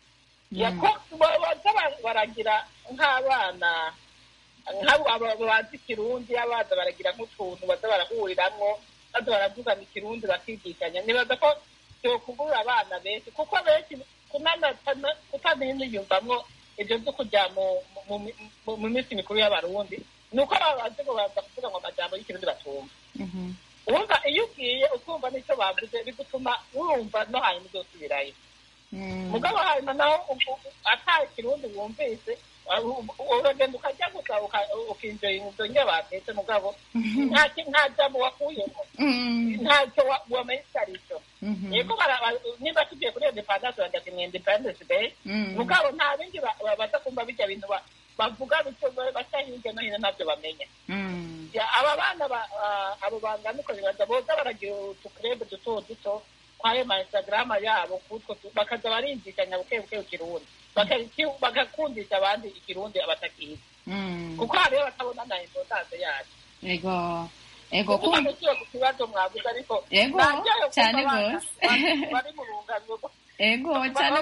yako baza ba- baragira nk'abana nk'abo aba- bazi ikirundi abaza baragira nk'utuntu baza barahuriramwo baza baravugana ikirundi bakigishanya nibaza ko byokugurura abana benshi kuko benshi kunanatana- kutaniyumvamwo ibyo byo kujya mu mu- mu- mu minsi mikuru y'abarundi ni uko baba bazi ngo baza kuvuga ngo amajambo y'ikirundi batumva wumva iyo ugiye ukumva n'icyo bavuze bigutuma wumva no hanyuma uzosubirayo mugabo hanyuma naho ata kirundi wumvise uragenda ukajya gusa uka- ukinjoye inzo nye batetse mugabo nta ki- nta jambo wakuyemo ntacyo wa- wamenye icyo ari cyo yego niba tugiye kuri independence bajya mu independence day mugabo nta bindi baza kumva bijya bintu bavuga bityo baca hirya no hino ntabyo bamenya aba bana abo banganuko bibaza boza baragira utukurebe duto duto kwayo ma instagram yabo kutwo bakaza barinjikanya buke buke ikirundi bagakundisha abandi ikirundi abatakizi kuko hariyo batabona na importance yacu ego ego kumva ku kibazo mwavuze ariko ego cyane rwose bari mu rungano ego cyane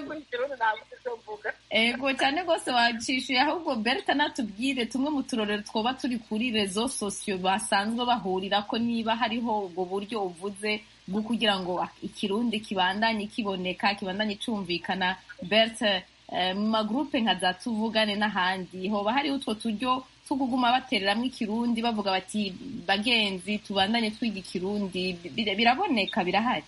ego cyane rwose wacishuye ahubwo berta natubwire tumwe mu turorero twoba turi kuri rezo sosiyo basanzwe bahurira ko niba hariho ubwo buryo uvuze bwo kugira ngo ikirundi kibandanye kiboneka kibandanye cyumvikana berta mu magurupe nka za tuvugane n'ahandi hoba hariho utwo turyo two kuguma batereramo ikirundi bavuga bati bagenzi tubandanye twiga ikirundi biraboneka birahari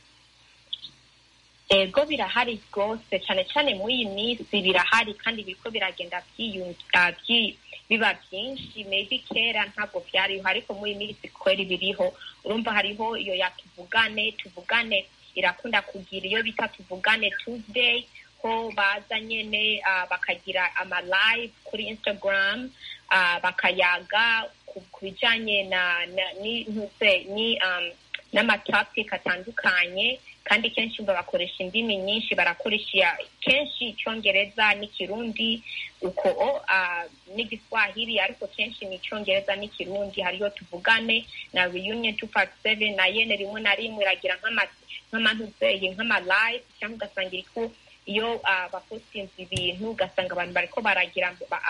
ego birahari rwose cyane cyane muri iyi minsi birahari kandi biriko biragenda biba byinshi maybe kera ntabwo byariho ariko muri iyi minsi kweri biriho urumva hariho iyo ya tuvugane tuvugane irakunda kugira iyo bita tuvugane tuesday ko baza nyene bakagira ama live kuri instagram bakayaga ku bijanye na n'intuze ni n'amatopic atandukanye kandi kenshi bakoresha indimi nyinshi barakoresha kenshi icyongereza n'ikirundi uko n'igiswahili ariko kenshi ni icyongereza n'ikirundi hariyo tuvugane na reunion two part seven na yene rimwe na rimwe iragira nk'amantuzeye nk'amalive cyangwa ugasanga iriko iyo bapostinze ibintu ugasanga abantu bariko baragira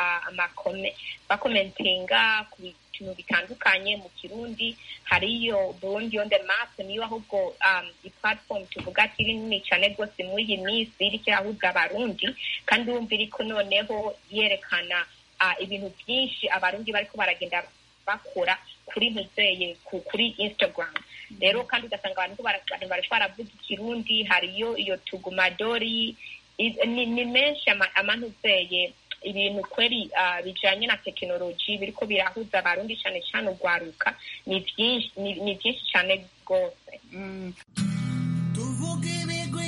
bakomentinga ku bintu bitandukanye mu kirundi hariyo burundi on the map niyo ahubwo iplatform tuvuga ati iri nini cyane rwose muri iyi minsi iriko irahuza abarundi kandi wumva iriko noneho yerekana ibintu byinshi abarundi bariko baragenda bakora kuri ntuzeye kuri instagram rero kandi ugasanga abantu bariko baravuga ikirundi hariyo iyo tugumadori ni menshi amantuzeye ibintu kweri bijanye na tekinoloji biriko birahuza abarundi cane cane urwaruka ni byinshi cane rwose tuvuga ibigwi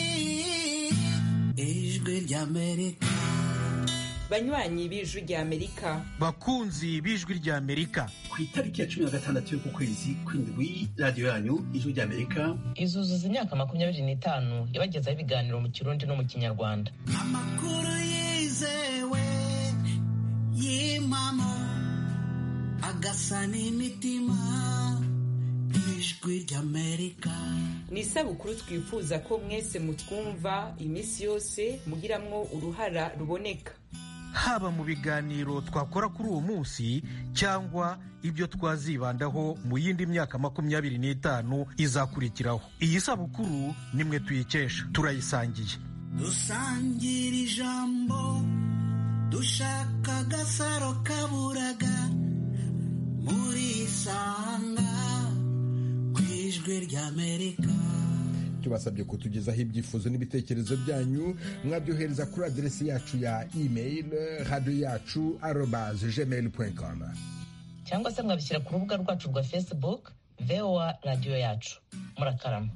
ijwi ry'amerika banywanyi b'ijwi ry'amerika bakunzi b'ijwi ry'amerika ku itariki ya cumi na gatandatu y'uku kwezi kw'indwi radiyo yanyu ijwi ry'amerika izuzuza imyaka makumyabiri n'itanu ibagezaho ibiganiro mu kirundi no mu kinyarwanda amakuru yizewe y'impamo agasa n'imitima ijwi ry'amerika ni isabukuru twifuza ko mwese mutwumva iminsi yose mugiramwo uruhara ruboneka haba mu biganiro twakora kuri uwo munsi cyangwa ibyo twazibandaho mu yindi myaka makumyabiri n'itanu izakurikiraho iyi sabukuru nimwe tuyikesha turayisangiye dusangira ijambo dushaka agasaro kaburaga muri isanga ku ijwi ry'amerika tubasabye kutugezaho ibyifuzo n'ibitekerezo byanyu mwabyohereza kuri aderesi yacu ya email radiyo yacu arobaze gmail com cyangwa se mwabishyira ku rubuga rwacu rwa facebook voa radiyo yacu murakarama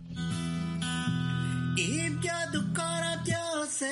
ibyo dukora byose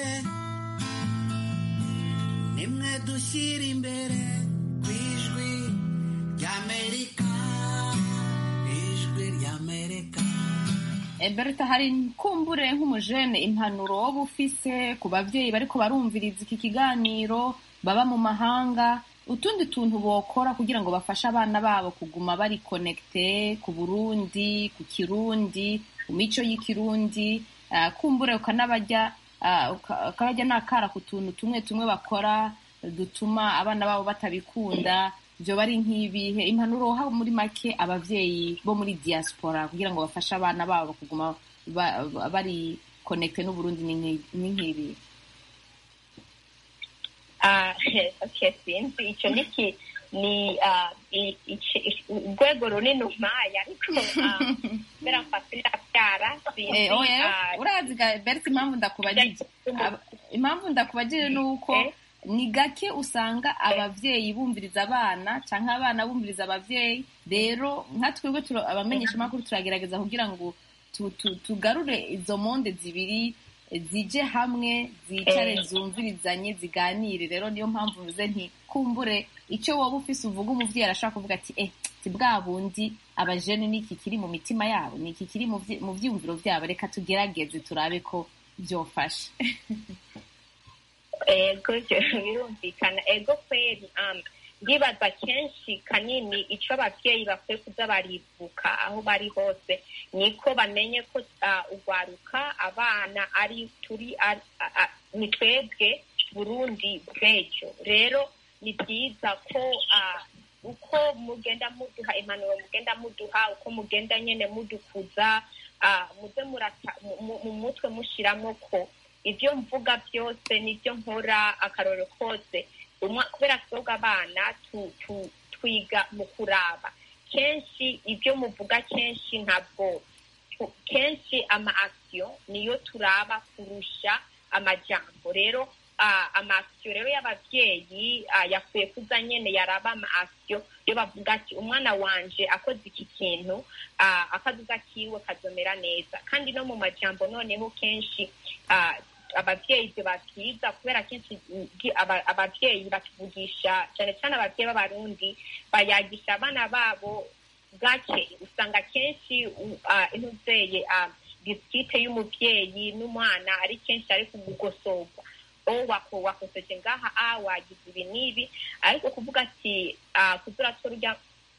nimwe dushyira imbere ku ijwi ry'amerika ijwi ry'amerika berta hari kumbure nk'umujene impanuro woba ufise ku babyeyi bariko barumviriza iki kiganiro baba mu mahanga utundi tuntu bokora kugira ngo bafashe abana babo kuguma bari konekite ku burundi ku kirundi ku mico y'ikirundi kumbure ukanabajya ukabajya n'akara ku tuntu tumwe tumwe bakora dutuma abana babo batabikunda byo bari nk'ibihe impanuro haba muri make ababyeyi bo muri diaspora kugira ngo bafashe abana babo kuguma bari konekite n'uburundi ni nk'ibihe sinzi icyo niki ni urwego runini umpaye ariko kubera mfata ndabyara sinzi urazi berti impamvu ndakubagije impamvu ndakubagije ni uko ni gake usanga ababyeyi bumviriza abana cyangwa abana bumviriza ababyeyi rero nka twebwe abamenyeshamakuru turagerageza kugira ngo tu- tu- tugarure izo monde zibiri eh, zije hamwe zicare Eh. zumvirizanye ziganire rero niyo mpamvu mvuze nti kumbure icyo waba ufise uvuga umuvyeyi arashaka kuvuga ati eh si bwa bundi abajene niki kiri mu mitima yabo niki kiri mu vyi- mu vyiyumviro vyabo reka tugerageze turabe ko vyofasha ego ivyo birumvikana ego kweri um, ndibaza kenshi kanini ico abavyeyi bakwiye kuza baribuka aho bari hose niko bamenye ko uh, ugwaruka abana ari turi ari- a- a- ni twebwe burundi bw'ejo rero ni byiza ko uh, uko mugenda muduha impanuro mugenda muduha uko mugenda nyene mudukuza uh, muze murata mu- mu- mu mutwe mushiramo ko ibyo mvuga byose n'ibyo nkora akarorero kose umwa- kubera twebwe abana tu- tu- twiga mu kuraba kenshi ibyo muvuga kenshi ntabwo tu- kenshi ama action niyo turaba kurusha amajambo rero ah, ama action rero y'abavyeyi ah, yakwiye kuza nyene yaraba ama action iyo bavuga ati umwana wanje akoze iki kintu ah, akazuza kiwe kazomera neza kandi no mu majambo noneho kenshi ah, abavyeyi ibyo babwiza kubera kenshi gi- aba- abavyeyi batuvugisha cyane cyane abavyeyi b'abarundi bayagisha abana babo gake usanga kenshi u- ah, intuzeye ah, dispute y'umuvyeyi n'umwana ari kenshi ari kugugosorwa o wako wakoseje ngaha a wagize ibi n'ibi ariko kuvuga ati ah, kuza uratora urya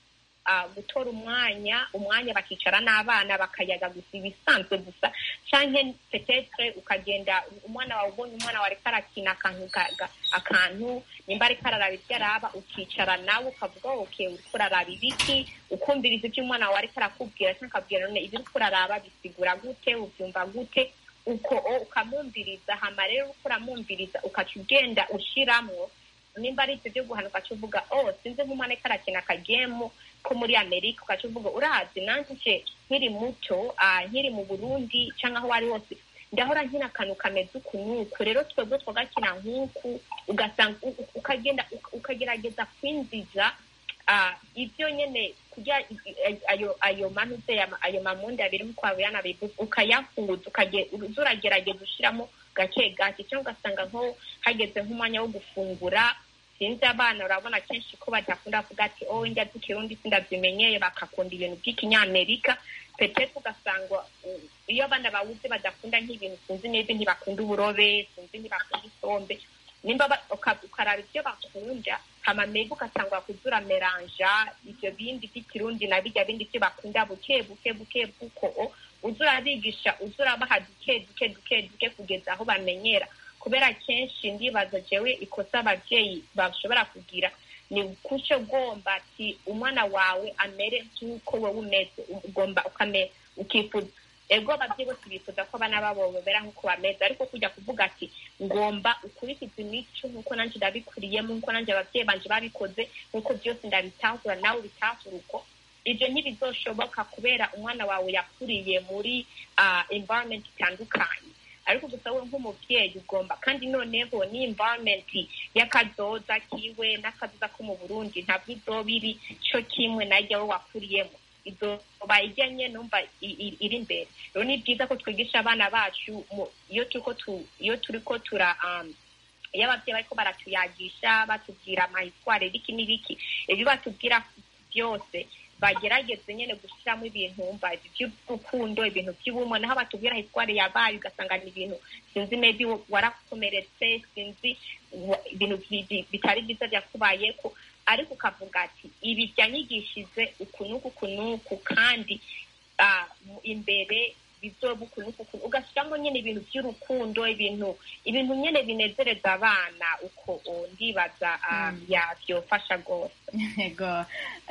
ah, gutora umwanya umwanya bakicara n'abana bakayaga gusa ibisanzwe gusa canke petetre ukagenda umwana wawe ubonye umwana wawe ariko arakina akantu ka- ga- akantu nimba ariko araraba ivyo araba ukicara nawe ukavuga ok uriko uraraba ibiki ukumviriza ivyo umwana wawe ariko arakubwira canke akabwira none ivyo uriko uraraba bisigura gute uvyumva gute uko o ukamwumviriza hama rero uriko uramwumviriza ukaca ugenda ushiramwo nimba ari ivyo vyo guhanuka ugaca uvuga oh sinzi nk'umwana ariko arakina akagemu ko muri amerika ugaca uvuga urazi nanje nkiri muto ah, nkiri mu burundi canke aho wari hose ndahora nkina akantu kameze uku n'uku rero twebwe twagakina nk'uku ugasanga u- u- ukagenda uka- ukagerageza kwinjiza ah, ivyo nyene kurya i- i- ayo ayo manuze ayo mamundi abiri nk'uko babirana bivuze ukayahuza ukage- uza uragerageza ushiramo gake gake cyangwa ugasanga nko hageze nk'umwanya wo gufungura sinzi abana urabona kenshi ko badakunda kuvuga ati oh njya z'ikirundi sindavyimenyeye bakakunda ibintu by'ikinyamerika petete ugasanga uh, iyo abana bawuzi badakunda nk'ibintu sinzi neza ntibakunda uburobe sinzi ntibakunda isombe nimba ba- uka- ukaraba ivyo bakunda hama mega ugatangura kuza urameranja ivyo bindi vy'ikirundi na birya bindi vyo bakunda buke buke buke buko uza urabigisha uza urabaha duke duke duke duke kugeza aho bamenyera kubera kenshi ndibaza jewe ikosa abavyeyi bashobora kugira ni kuco ugomba ati umwana wawe amere nk'uko wowe umeze ugomba ukame ukifuza ego abavyeyi bose bifuza ko abana babo bamera nk'uko bameze ariko kujya kuvuga ati ngomba ukurikiza imico nk'uko nanje ndabikuriyemo nk'uko nanje abavyeyi banje babikoze nk'uko byose ndabitahura nawe ubitahura uko ivyo ntibizoshoboka kubera umwana wawe yakuriye muri uh, environment itandukanye ariko gusa we nk'umuvyeyi ugomba kandi noneho ni environment y'akazoza kiwe n'akazoza ko mu burundi ntabwo izoba iri co kimwe narya we wakuriyemo izoba ijyanye numva i- i- iri imbere rero ni byiza ko twigisha abana bacu mu- iyo turiko tu- iyo turiko tura um, iyo abavyeyi bariko baratuyagisha batubwira amahitware biki n'ibiki ibyo batubwira byose bagerageze nyene gushiramo ibintu umva by'urukundo ibintu by'ubumwe naho batubwira hitware yabaye ugasanga ni ibintu sinzi maybe warakomeretse sinzi wa- ibintu bi- bi- bitari byiza byakubayeko ariko ukavuga ati ibi byanyigishije uku n'uku uku n'uku kandi ah, mu- imbere bizoba uku n'uku uku ugashyiramo nyine ibintu by'urukundo ibintu ibintu nyine binezereza abana uko o, ndibaza ah, yabyofasha rwose Ego.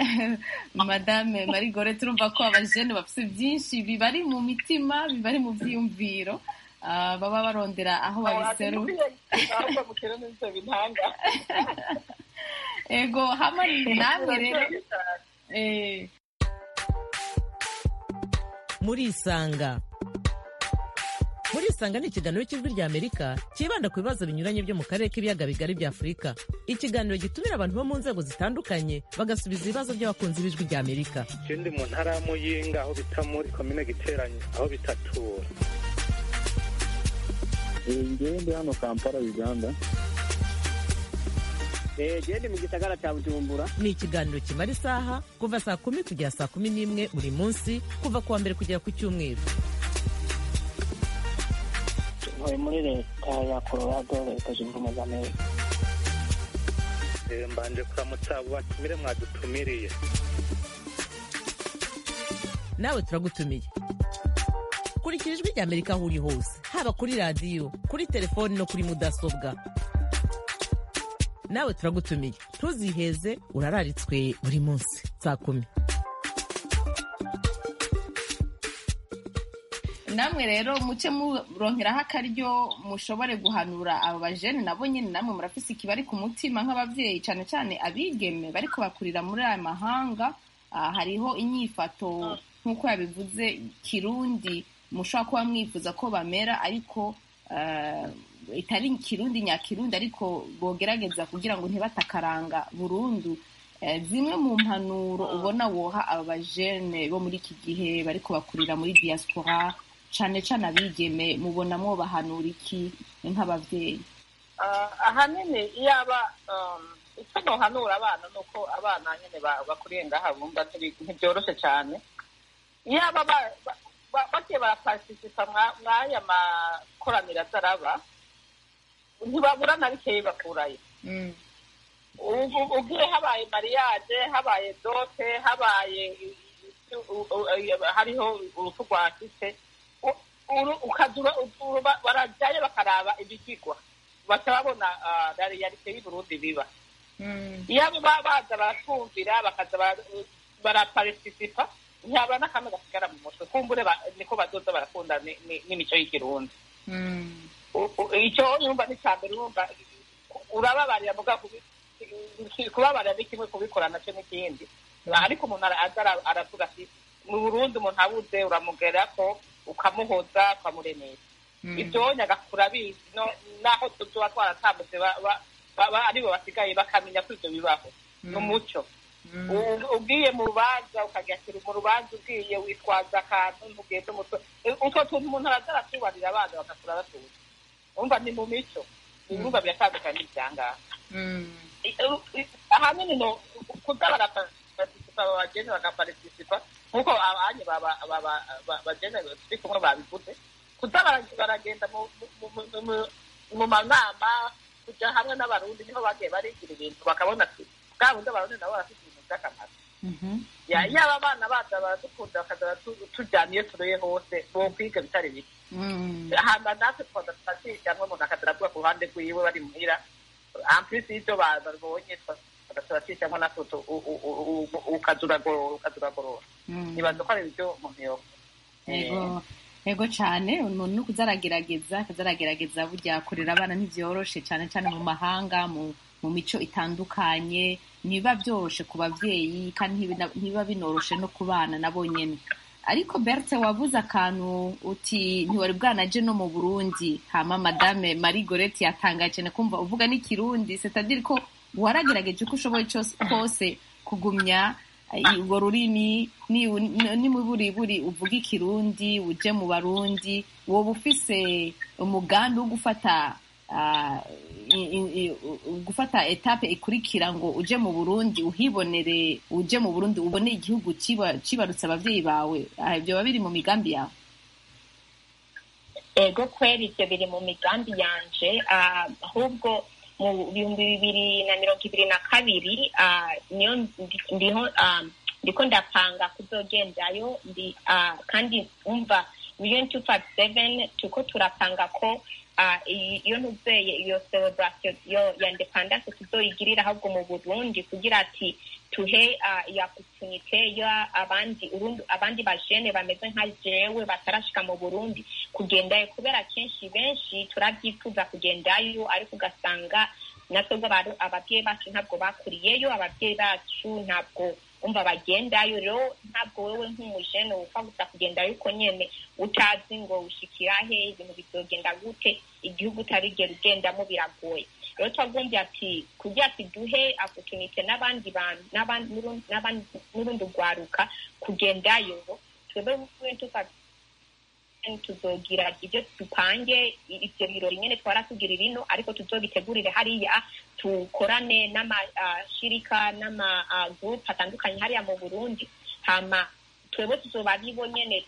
madame marigore turumva ko abajene bafite byinshi bibari mu mitima bibari mu vyiyumviro ah, baba barondera aho babiseru ahubwo mukere n'ivyo bintanga ego hamwe namwe rero eh, murisanga murisanga ni ikiganiro cy'ijwi rya amerika cyibanda ku bibazo binyuranye byo mu karere k'ibiyaga bigari bya afurika ikiganiro gitumira abantu bo mu nzego zitandukanye bagasubiza ibibazo by'abakunzi b'ijwi rya amerika ikindi mu ntara ya muyinga aho bita muri komine giteranye aho bitatura ngewe ndi hano kampala uganda gende mu gisagara cya bujumbura ni ikiganiro kimara isaha kuva saa kumi kugera saa kumi n'imwe buri munsi kuva ku wa mbere kugera ku cyumweru ntuye muri leta ya colorado leta zunze ubumwe za amerika Eh, mbanje kuramutsa abo batumire mwadutumiriye nawe turagutumiye kurikira ijwi rya amerika aho uri hose haba kuri radiyo kuri telefoni no kuri mudasobwa nawe turagutumiye ntuziheze urararitswe buri munsi saa kumi namwe rero muce muronkeraho akaryo mushobore guhanura abo bajene nabo nyine namwe murafise ikibari ku mutima nk'abavyeyi cane cane abigeme bariko bakurira muri aya mahanga Ah, hariho inyifato nk'uko yabivuze kirundi mushobora kuba mwifuza ko bamera ariko ah, itari kirundi nyakirundi ariko bogerageza kugira ngo ntibatakaranga burundu Eh, zimwe mu mpanuro ubona woha aba bajene bo muri iki gihe bariko bakurira muri diaspora cane cane abigeme mubona mwobahanura iki nk'abavyeyi Ah, ahanini iyo aba um, icyo nohanura abana ni uko abana nyine ba- bakuriye ngaha bumva ntibi- ntibyoroshe cyane iyo aba ba- ba- ba- bagiye barapartisipa mwa- mw'aya makoraniro azaraba ntibabura na bikeyi bakurayo ubu ugiye habaye mariage habaye dote habaye u- u- u- hariho urupfu rwa kise u- uru- ukazura uru- ba- barajyayo bakaraba ibigigwa baca babona ah, realite y'uburundi biba iyo abo baba baza baratwumvira bakaza bara- barapartisipa ntihaba n'akamwe gasigara mu mutwe kumbure ba- niko bazoza barakunda ni- ni- n'imico y'ikirundi U- u- icyo yumva ni cya mbere urumva urababarira muga kubi- kubabarira ni kimwe kubikora nacyo n'ikindi ariko umuntu ara- aza ara- aravuga ati mu burundi umuntu abuze uramugera ko ukamuhoza ukamuremesha ibyo nyagakura abizi no- naho tuba twaratambutse ba- ba- ba- ba- aribo basigaye bakamenya ko ibyo bibaho ni umuco U- ugiye mu rubanza ukagashyira mu rubanza ugiye witwaza akantu ntugende umutwe utwo tuntu umuntu araza aratubarira abana bagakura batuzi umva ni mu mico ibumva biratandukanye n'ibyangaha ahanini no kuza barapartisipa abageni bagapartisipa nk'uko abanye bageni turi kumwe babivuze kuza bara- baragenda mu- mu- mu- mu- mu manama kujya hamwe n'abarundi niho bagiye barigira ibintu bakabona ati bwa bundi abarundi nabo barafite ibintu by'akamaro Ya- yaba abana baza baradukunda bakaza baratu- tujyana iyo turuye hose bo kwiga bitari bike hamba natwe twaza tukazigamwe umuntu akaza aravuga ku ruhande rwiwe bari muhira ampulisi y'ibyo ba- babonye twaza turakijamwo natwe tu- u- u- u- u- ukaza uragorora ukaza uragorora nibaza ko ari ibyo umuntu yoba yego yego cyane umuntu ni ukuza aragerageza akaza aragerageza burya kurera abana ntibyoroshe cyane cyane mu mahanga mu mu mico itandukanye ntibiba byoroshe ku babyeyi kandi ntibina- ntibiba binoroshe no ku bana nabo nyene ariko berthe wavuze akantu uti ntiwari bwanaje no mu burundi hama madame marie gorete yatangaye cyane kumva uvuga n'ikirundi c'est-à-dire ko waragerageje uko ushoboye cyose kose kugumya eh, urwo rurimi ni- nimuburiburi uvuga ikirundi uje mu barundi woba ufise umugambi wo gufata ah, i- i- i- u- gufata etape ikurikira ngo uje mu burundi uhibonere uje mu burundi ubone igihugu kiba- kibarutse abavyeyi bawe Ah, ibyo biba biri mu migambi yawe ego kweri ibyo biri mu migambi yanje ah, ahubwo mu bihumbi bibiri na mirongo ibiri na kabiri ah, niyo ndi- ndiho ah, ndiko ndapanga kuzogendayo ndi ah, kandi umva million two five seven turiko turapanga ko ah, iyi- iyo ntuzeye iyo celebration yo ya independence tuzoyigirira ahubwo mu burundi kugira ati tuhe ah, iyo opportunité ya abandi urundi abandi bajene bameze nka jewe batarashika mu burundi kugendayo kubera kenshi benshi turabyifuza kugendayo ariko ugasanga natwebwe abari- ababyeyi bacu ntabwo bakuriyeyo ababyeyi bacu ntabwo umva bagendayo rero ntabwo wewe nk'umujene upfa gusa kugendayo uko nyene utazi ngo ushikira he ibintu bizogenda gute igihugu utarigera ugendamo biragoye rero twagombye ati kugira ati duhe opportunity n'abandi bantu n'abandi n'urundi rwaruka kugendayo twebwe tuka tuzogira ibyo dupange ibyo birori nyine twara tugira ino ariko tuzobitegurire hariya tukorane n'amashirika n'amagurupe atandukanye hariya mu burundi hama twebwe tuzoba aribo nyene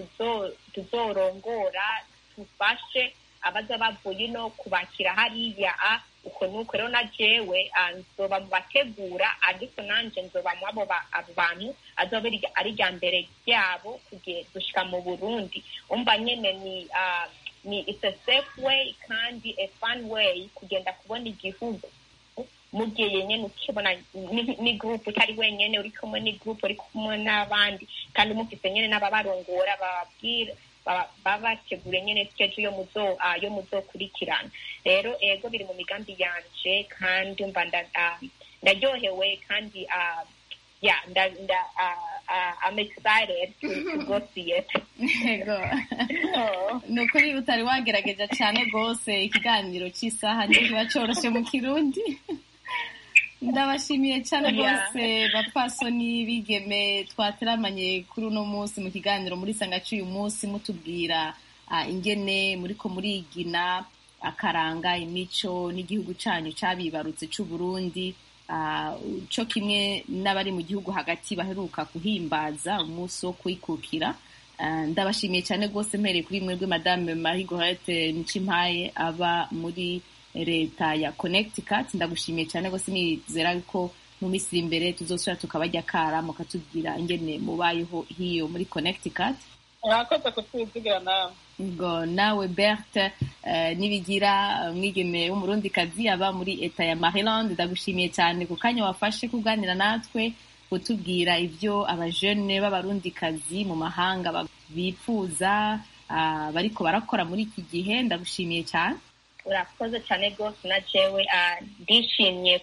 tuzorongora tufashe abaza bavuye ino kubakira hariya uko nuko rero na jewe nzoba mu bategura ariko nanje nzoba mu abo bantu azoba ari rya mbere ryabo gushika mu burundi umva nyene ni ni it's a safe way kandi a fun way kugenda kubona igihugu mugiye nyene ukibona ni group utari wenyene uri kumwe ni group uri kumwe n'abandi kandi mufise nyene n'ababarongora bababwira babategure nyene skeje yo muzo yo muzokurikirana rero ego biri mu migambi yanje kandi mba ndaryohewe kandi yeah nda nda I'm excited to, to go see it ego ni ukuri utari wagerageje cyane rwose ikiganiro cy'isaha ntikiba coroshe mu kirundi ndabashimiye cyane rwose bapfasoni bigeme twateramanye kuri uno munsi mu kiganiro muri sangacu uyu munsi mutubwira ingene muriko murigina akaranga imico n'igihugu cyanyu cyabibarutse cy'uburundi cyo kimwe n'abari mu gihugu hagati baheruka kuhimbaza umunsi wo kwikukira ndabashimiye cyane rwose mpereye kuri mwebwe madame marie gorete nicimpaye aba muri leta ya connecticut ndagushimiye cyane rwose nizera ko mu minsi iri imbere tuzosubira tukabajya kara mukatubwira ingene mubayeho hiyo muri connecticut mwakoze kutwizigira nawe ngo nawe berthe nibigira umwigeme w'umurundikazi aba muri eta ya maryland ndagushimiye cyane ku kanya wafashe kuganira natwe kutubwira ibyo abajene b'abarundikazi mu mahanga bifuza bariko barakora muri iki gihe ndagushimiye cyane urakoze cyane rwose na jewe ndishimye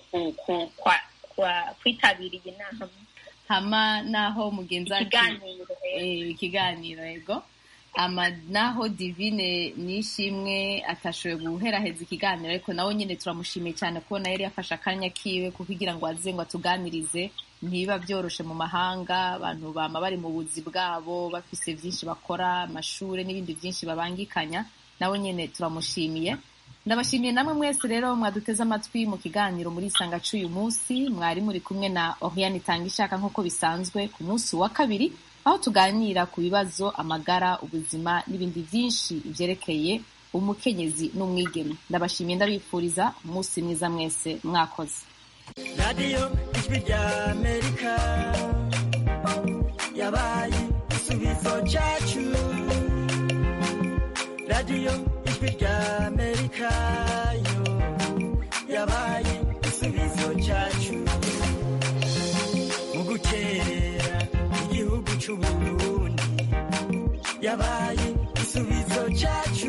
kwitabira iyi nama hama naho mugenzi ikiganiro yego ama naho divine nishimwe atashoboye guheraheza ikiganiro ariko nawe nyine turamushimiye cyane kubona yari yafashe akanya kiwe kugira ngo aze ngo atuganirize ntibiba byoroshe mu mahanga abantu bama bari mu buzi bwabo bafise byinshi bakora amashuri n'ibindi byinshi babangikanya nawe nyine turamushimiye ndabashimiye namwe mwese rero mwaduteze amatwi mu kiganiro muri isanga cy'uyu munsi mwari muri kumwe na oriane itanga ishaka nk'uko bisanzwe ku munsi wa kabiri aho tuganira ku bibazo amagara ubuzima n'ibindi byinshi byerekeye umukenyezi n'umwigeme ndabashimiye ndabifuriza umunsi mwiza mwese mwakoze radiyo ijwi rya amerika yabaye igisubizo cyacu radiyo ijwi rya amerika yo yabaye igisubizo cyacu mu gukerera igihugu cy'uburundi yabaye igisubizo cyacu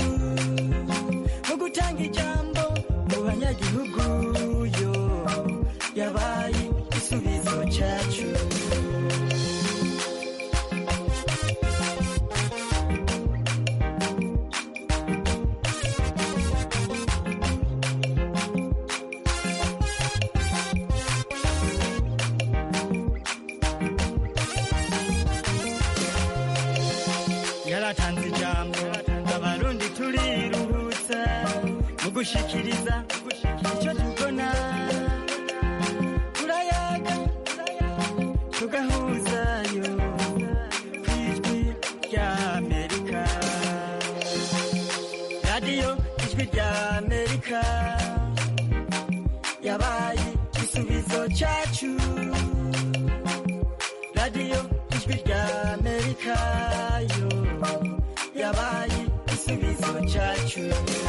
mu gutanga ijambo mu banyagihugu yo yabaye igisubizo cyacu yaratanze ijambo abarundi turiruhutsa mu gushikiriza icyo tubona turayaga tugahuzayo ku ijwi rya amerika radiyo ijwi rya amerika yabaye igisubizo cyacu radiyo ijwi rya amerika yo yabaye igisubizo cyacu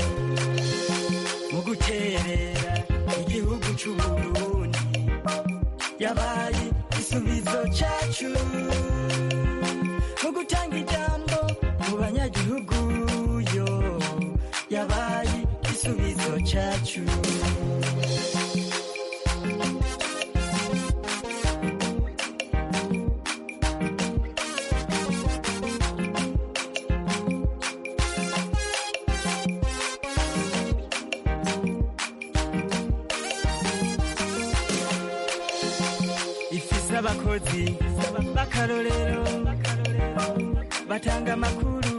mu guterera igihugu cy'uburundi yabaye igisubizo cyacu mu gutanga ijambo mu banyagihugu yo yabaye igisubizo cyacu abakozi b'akarorero batanga amakuru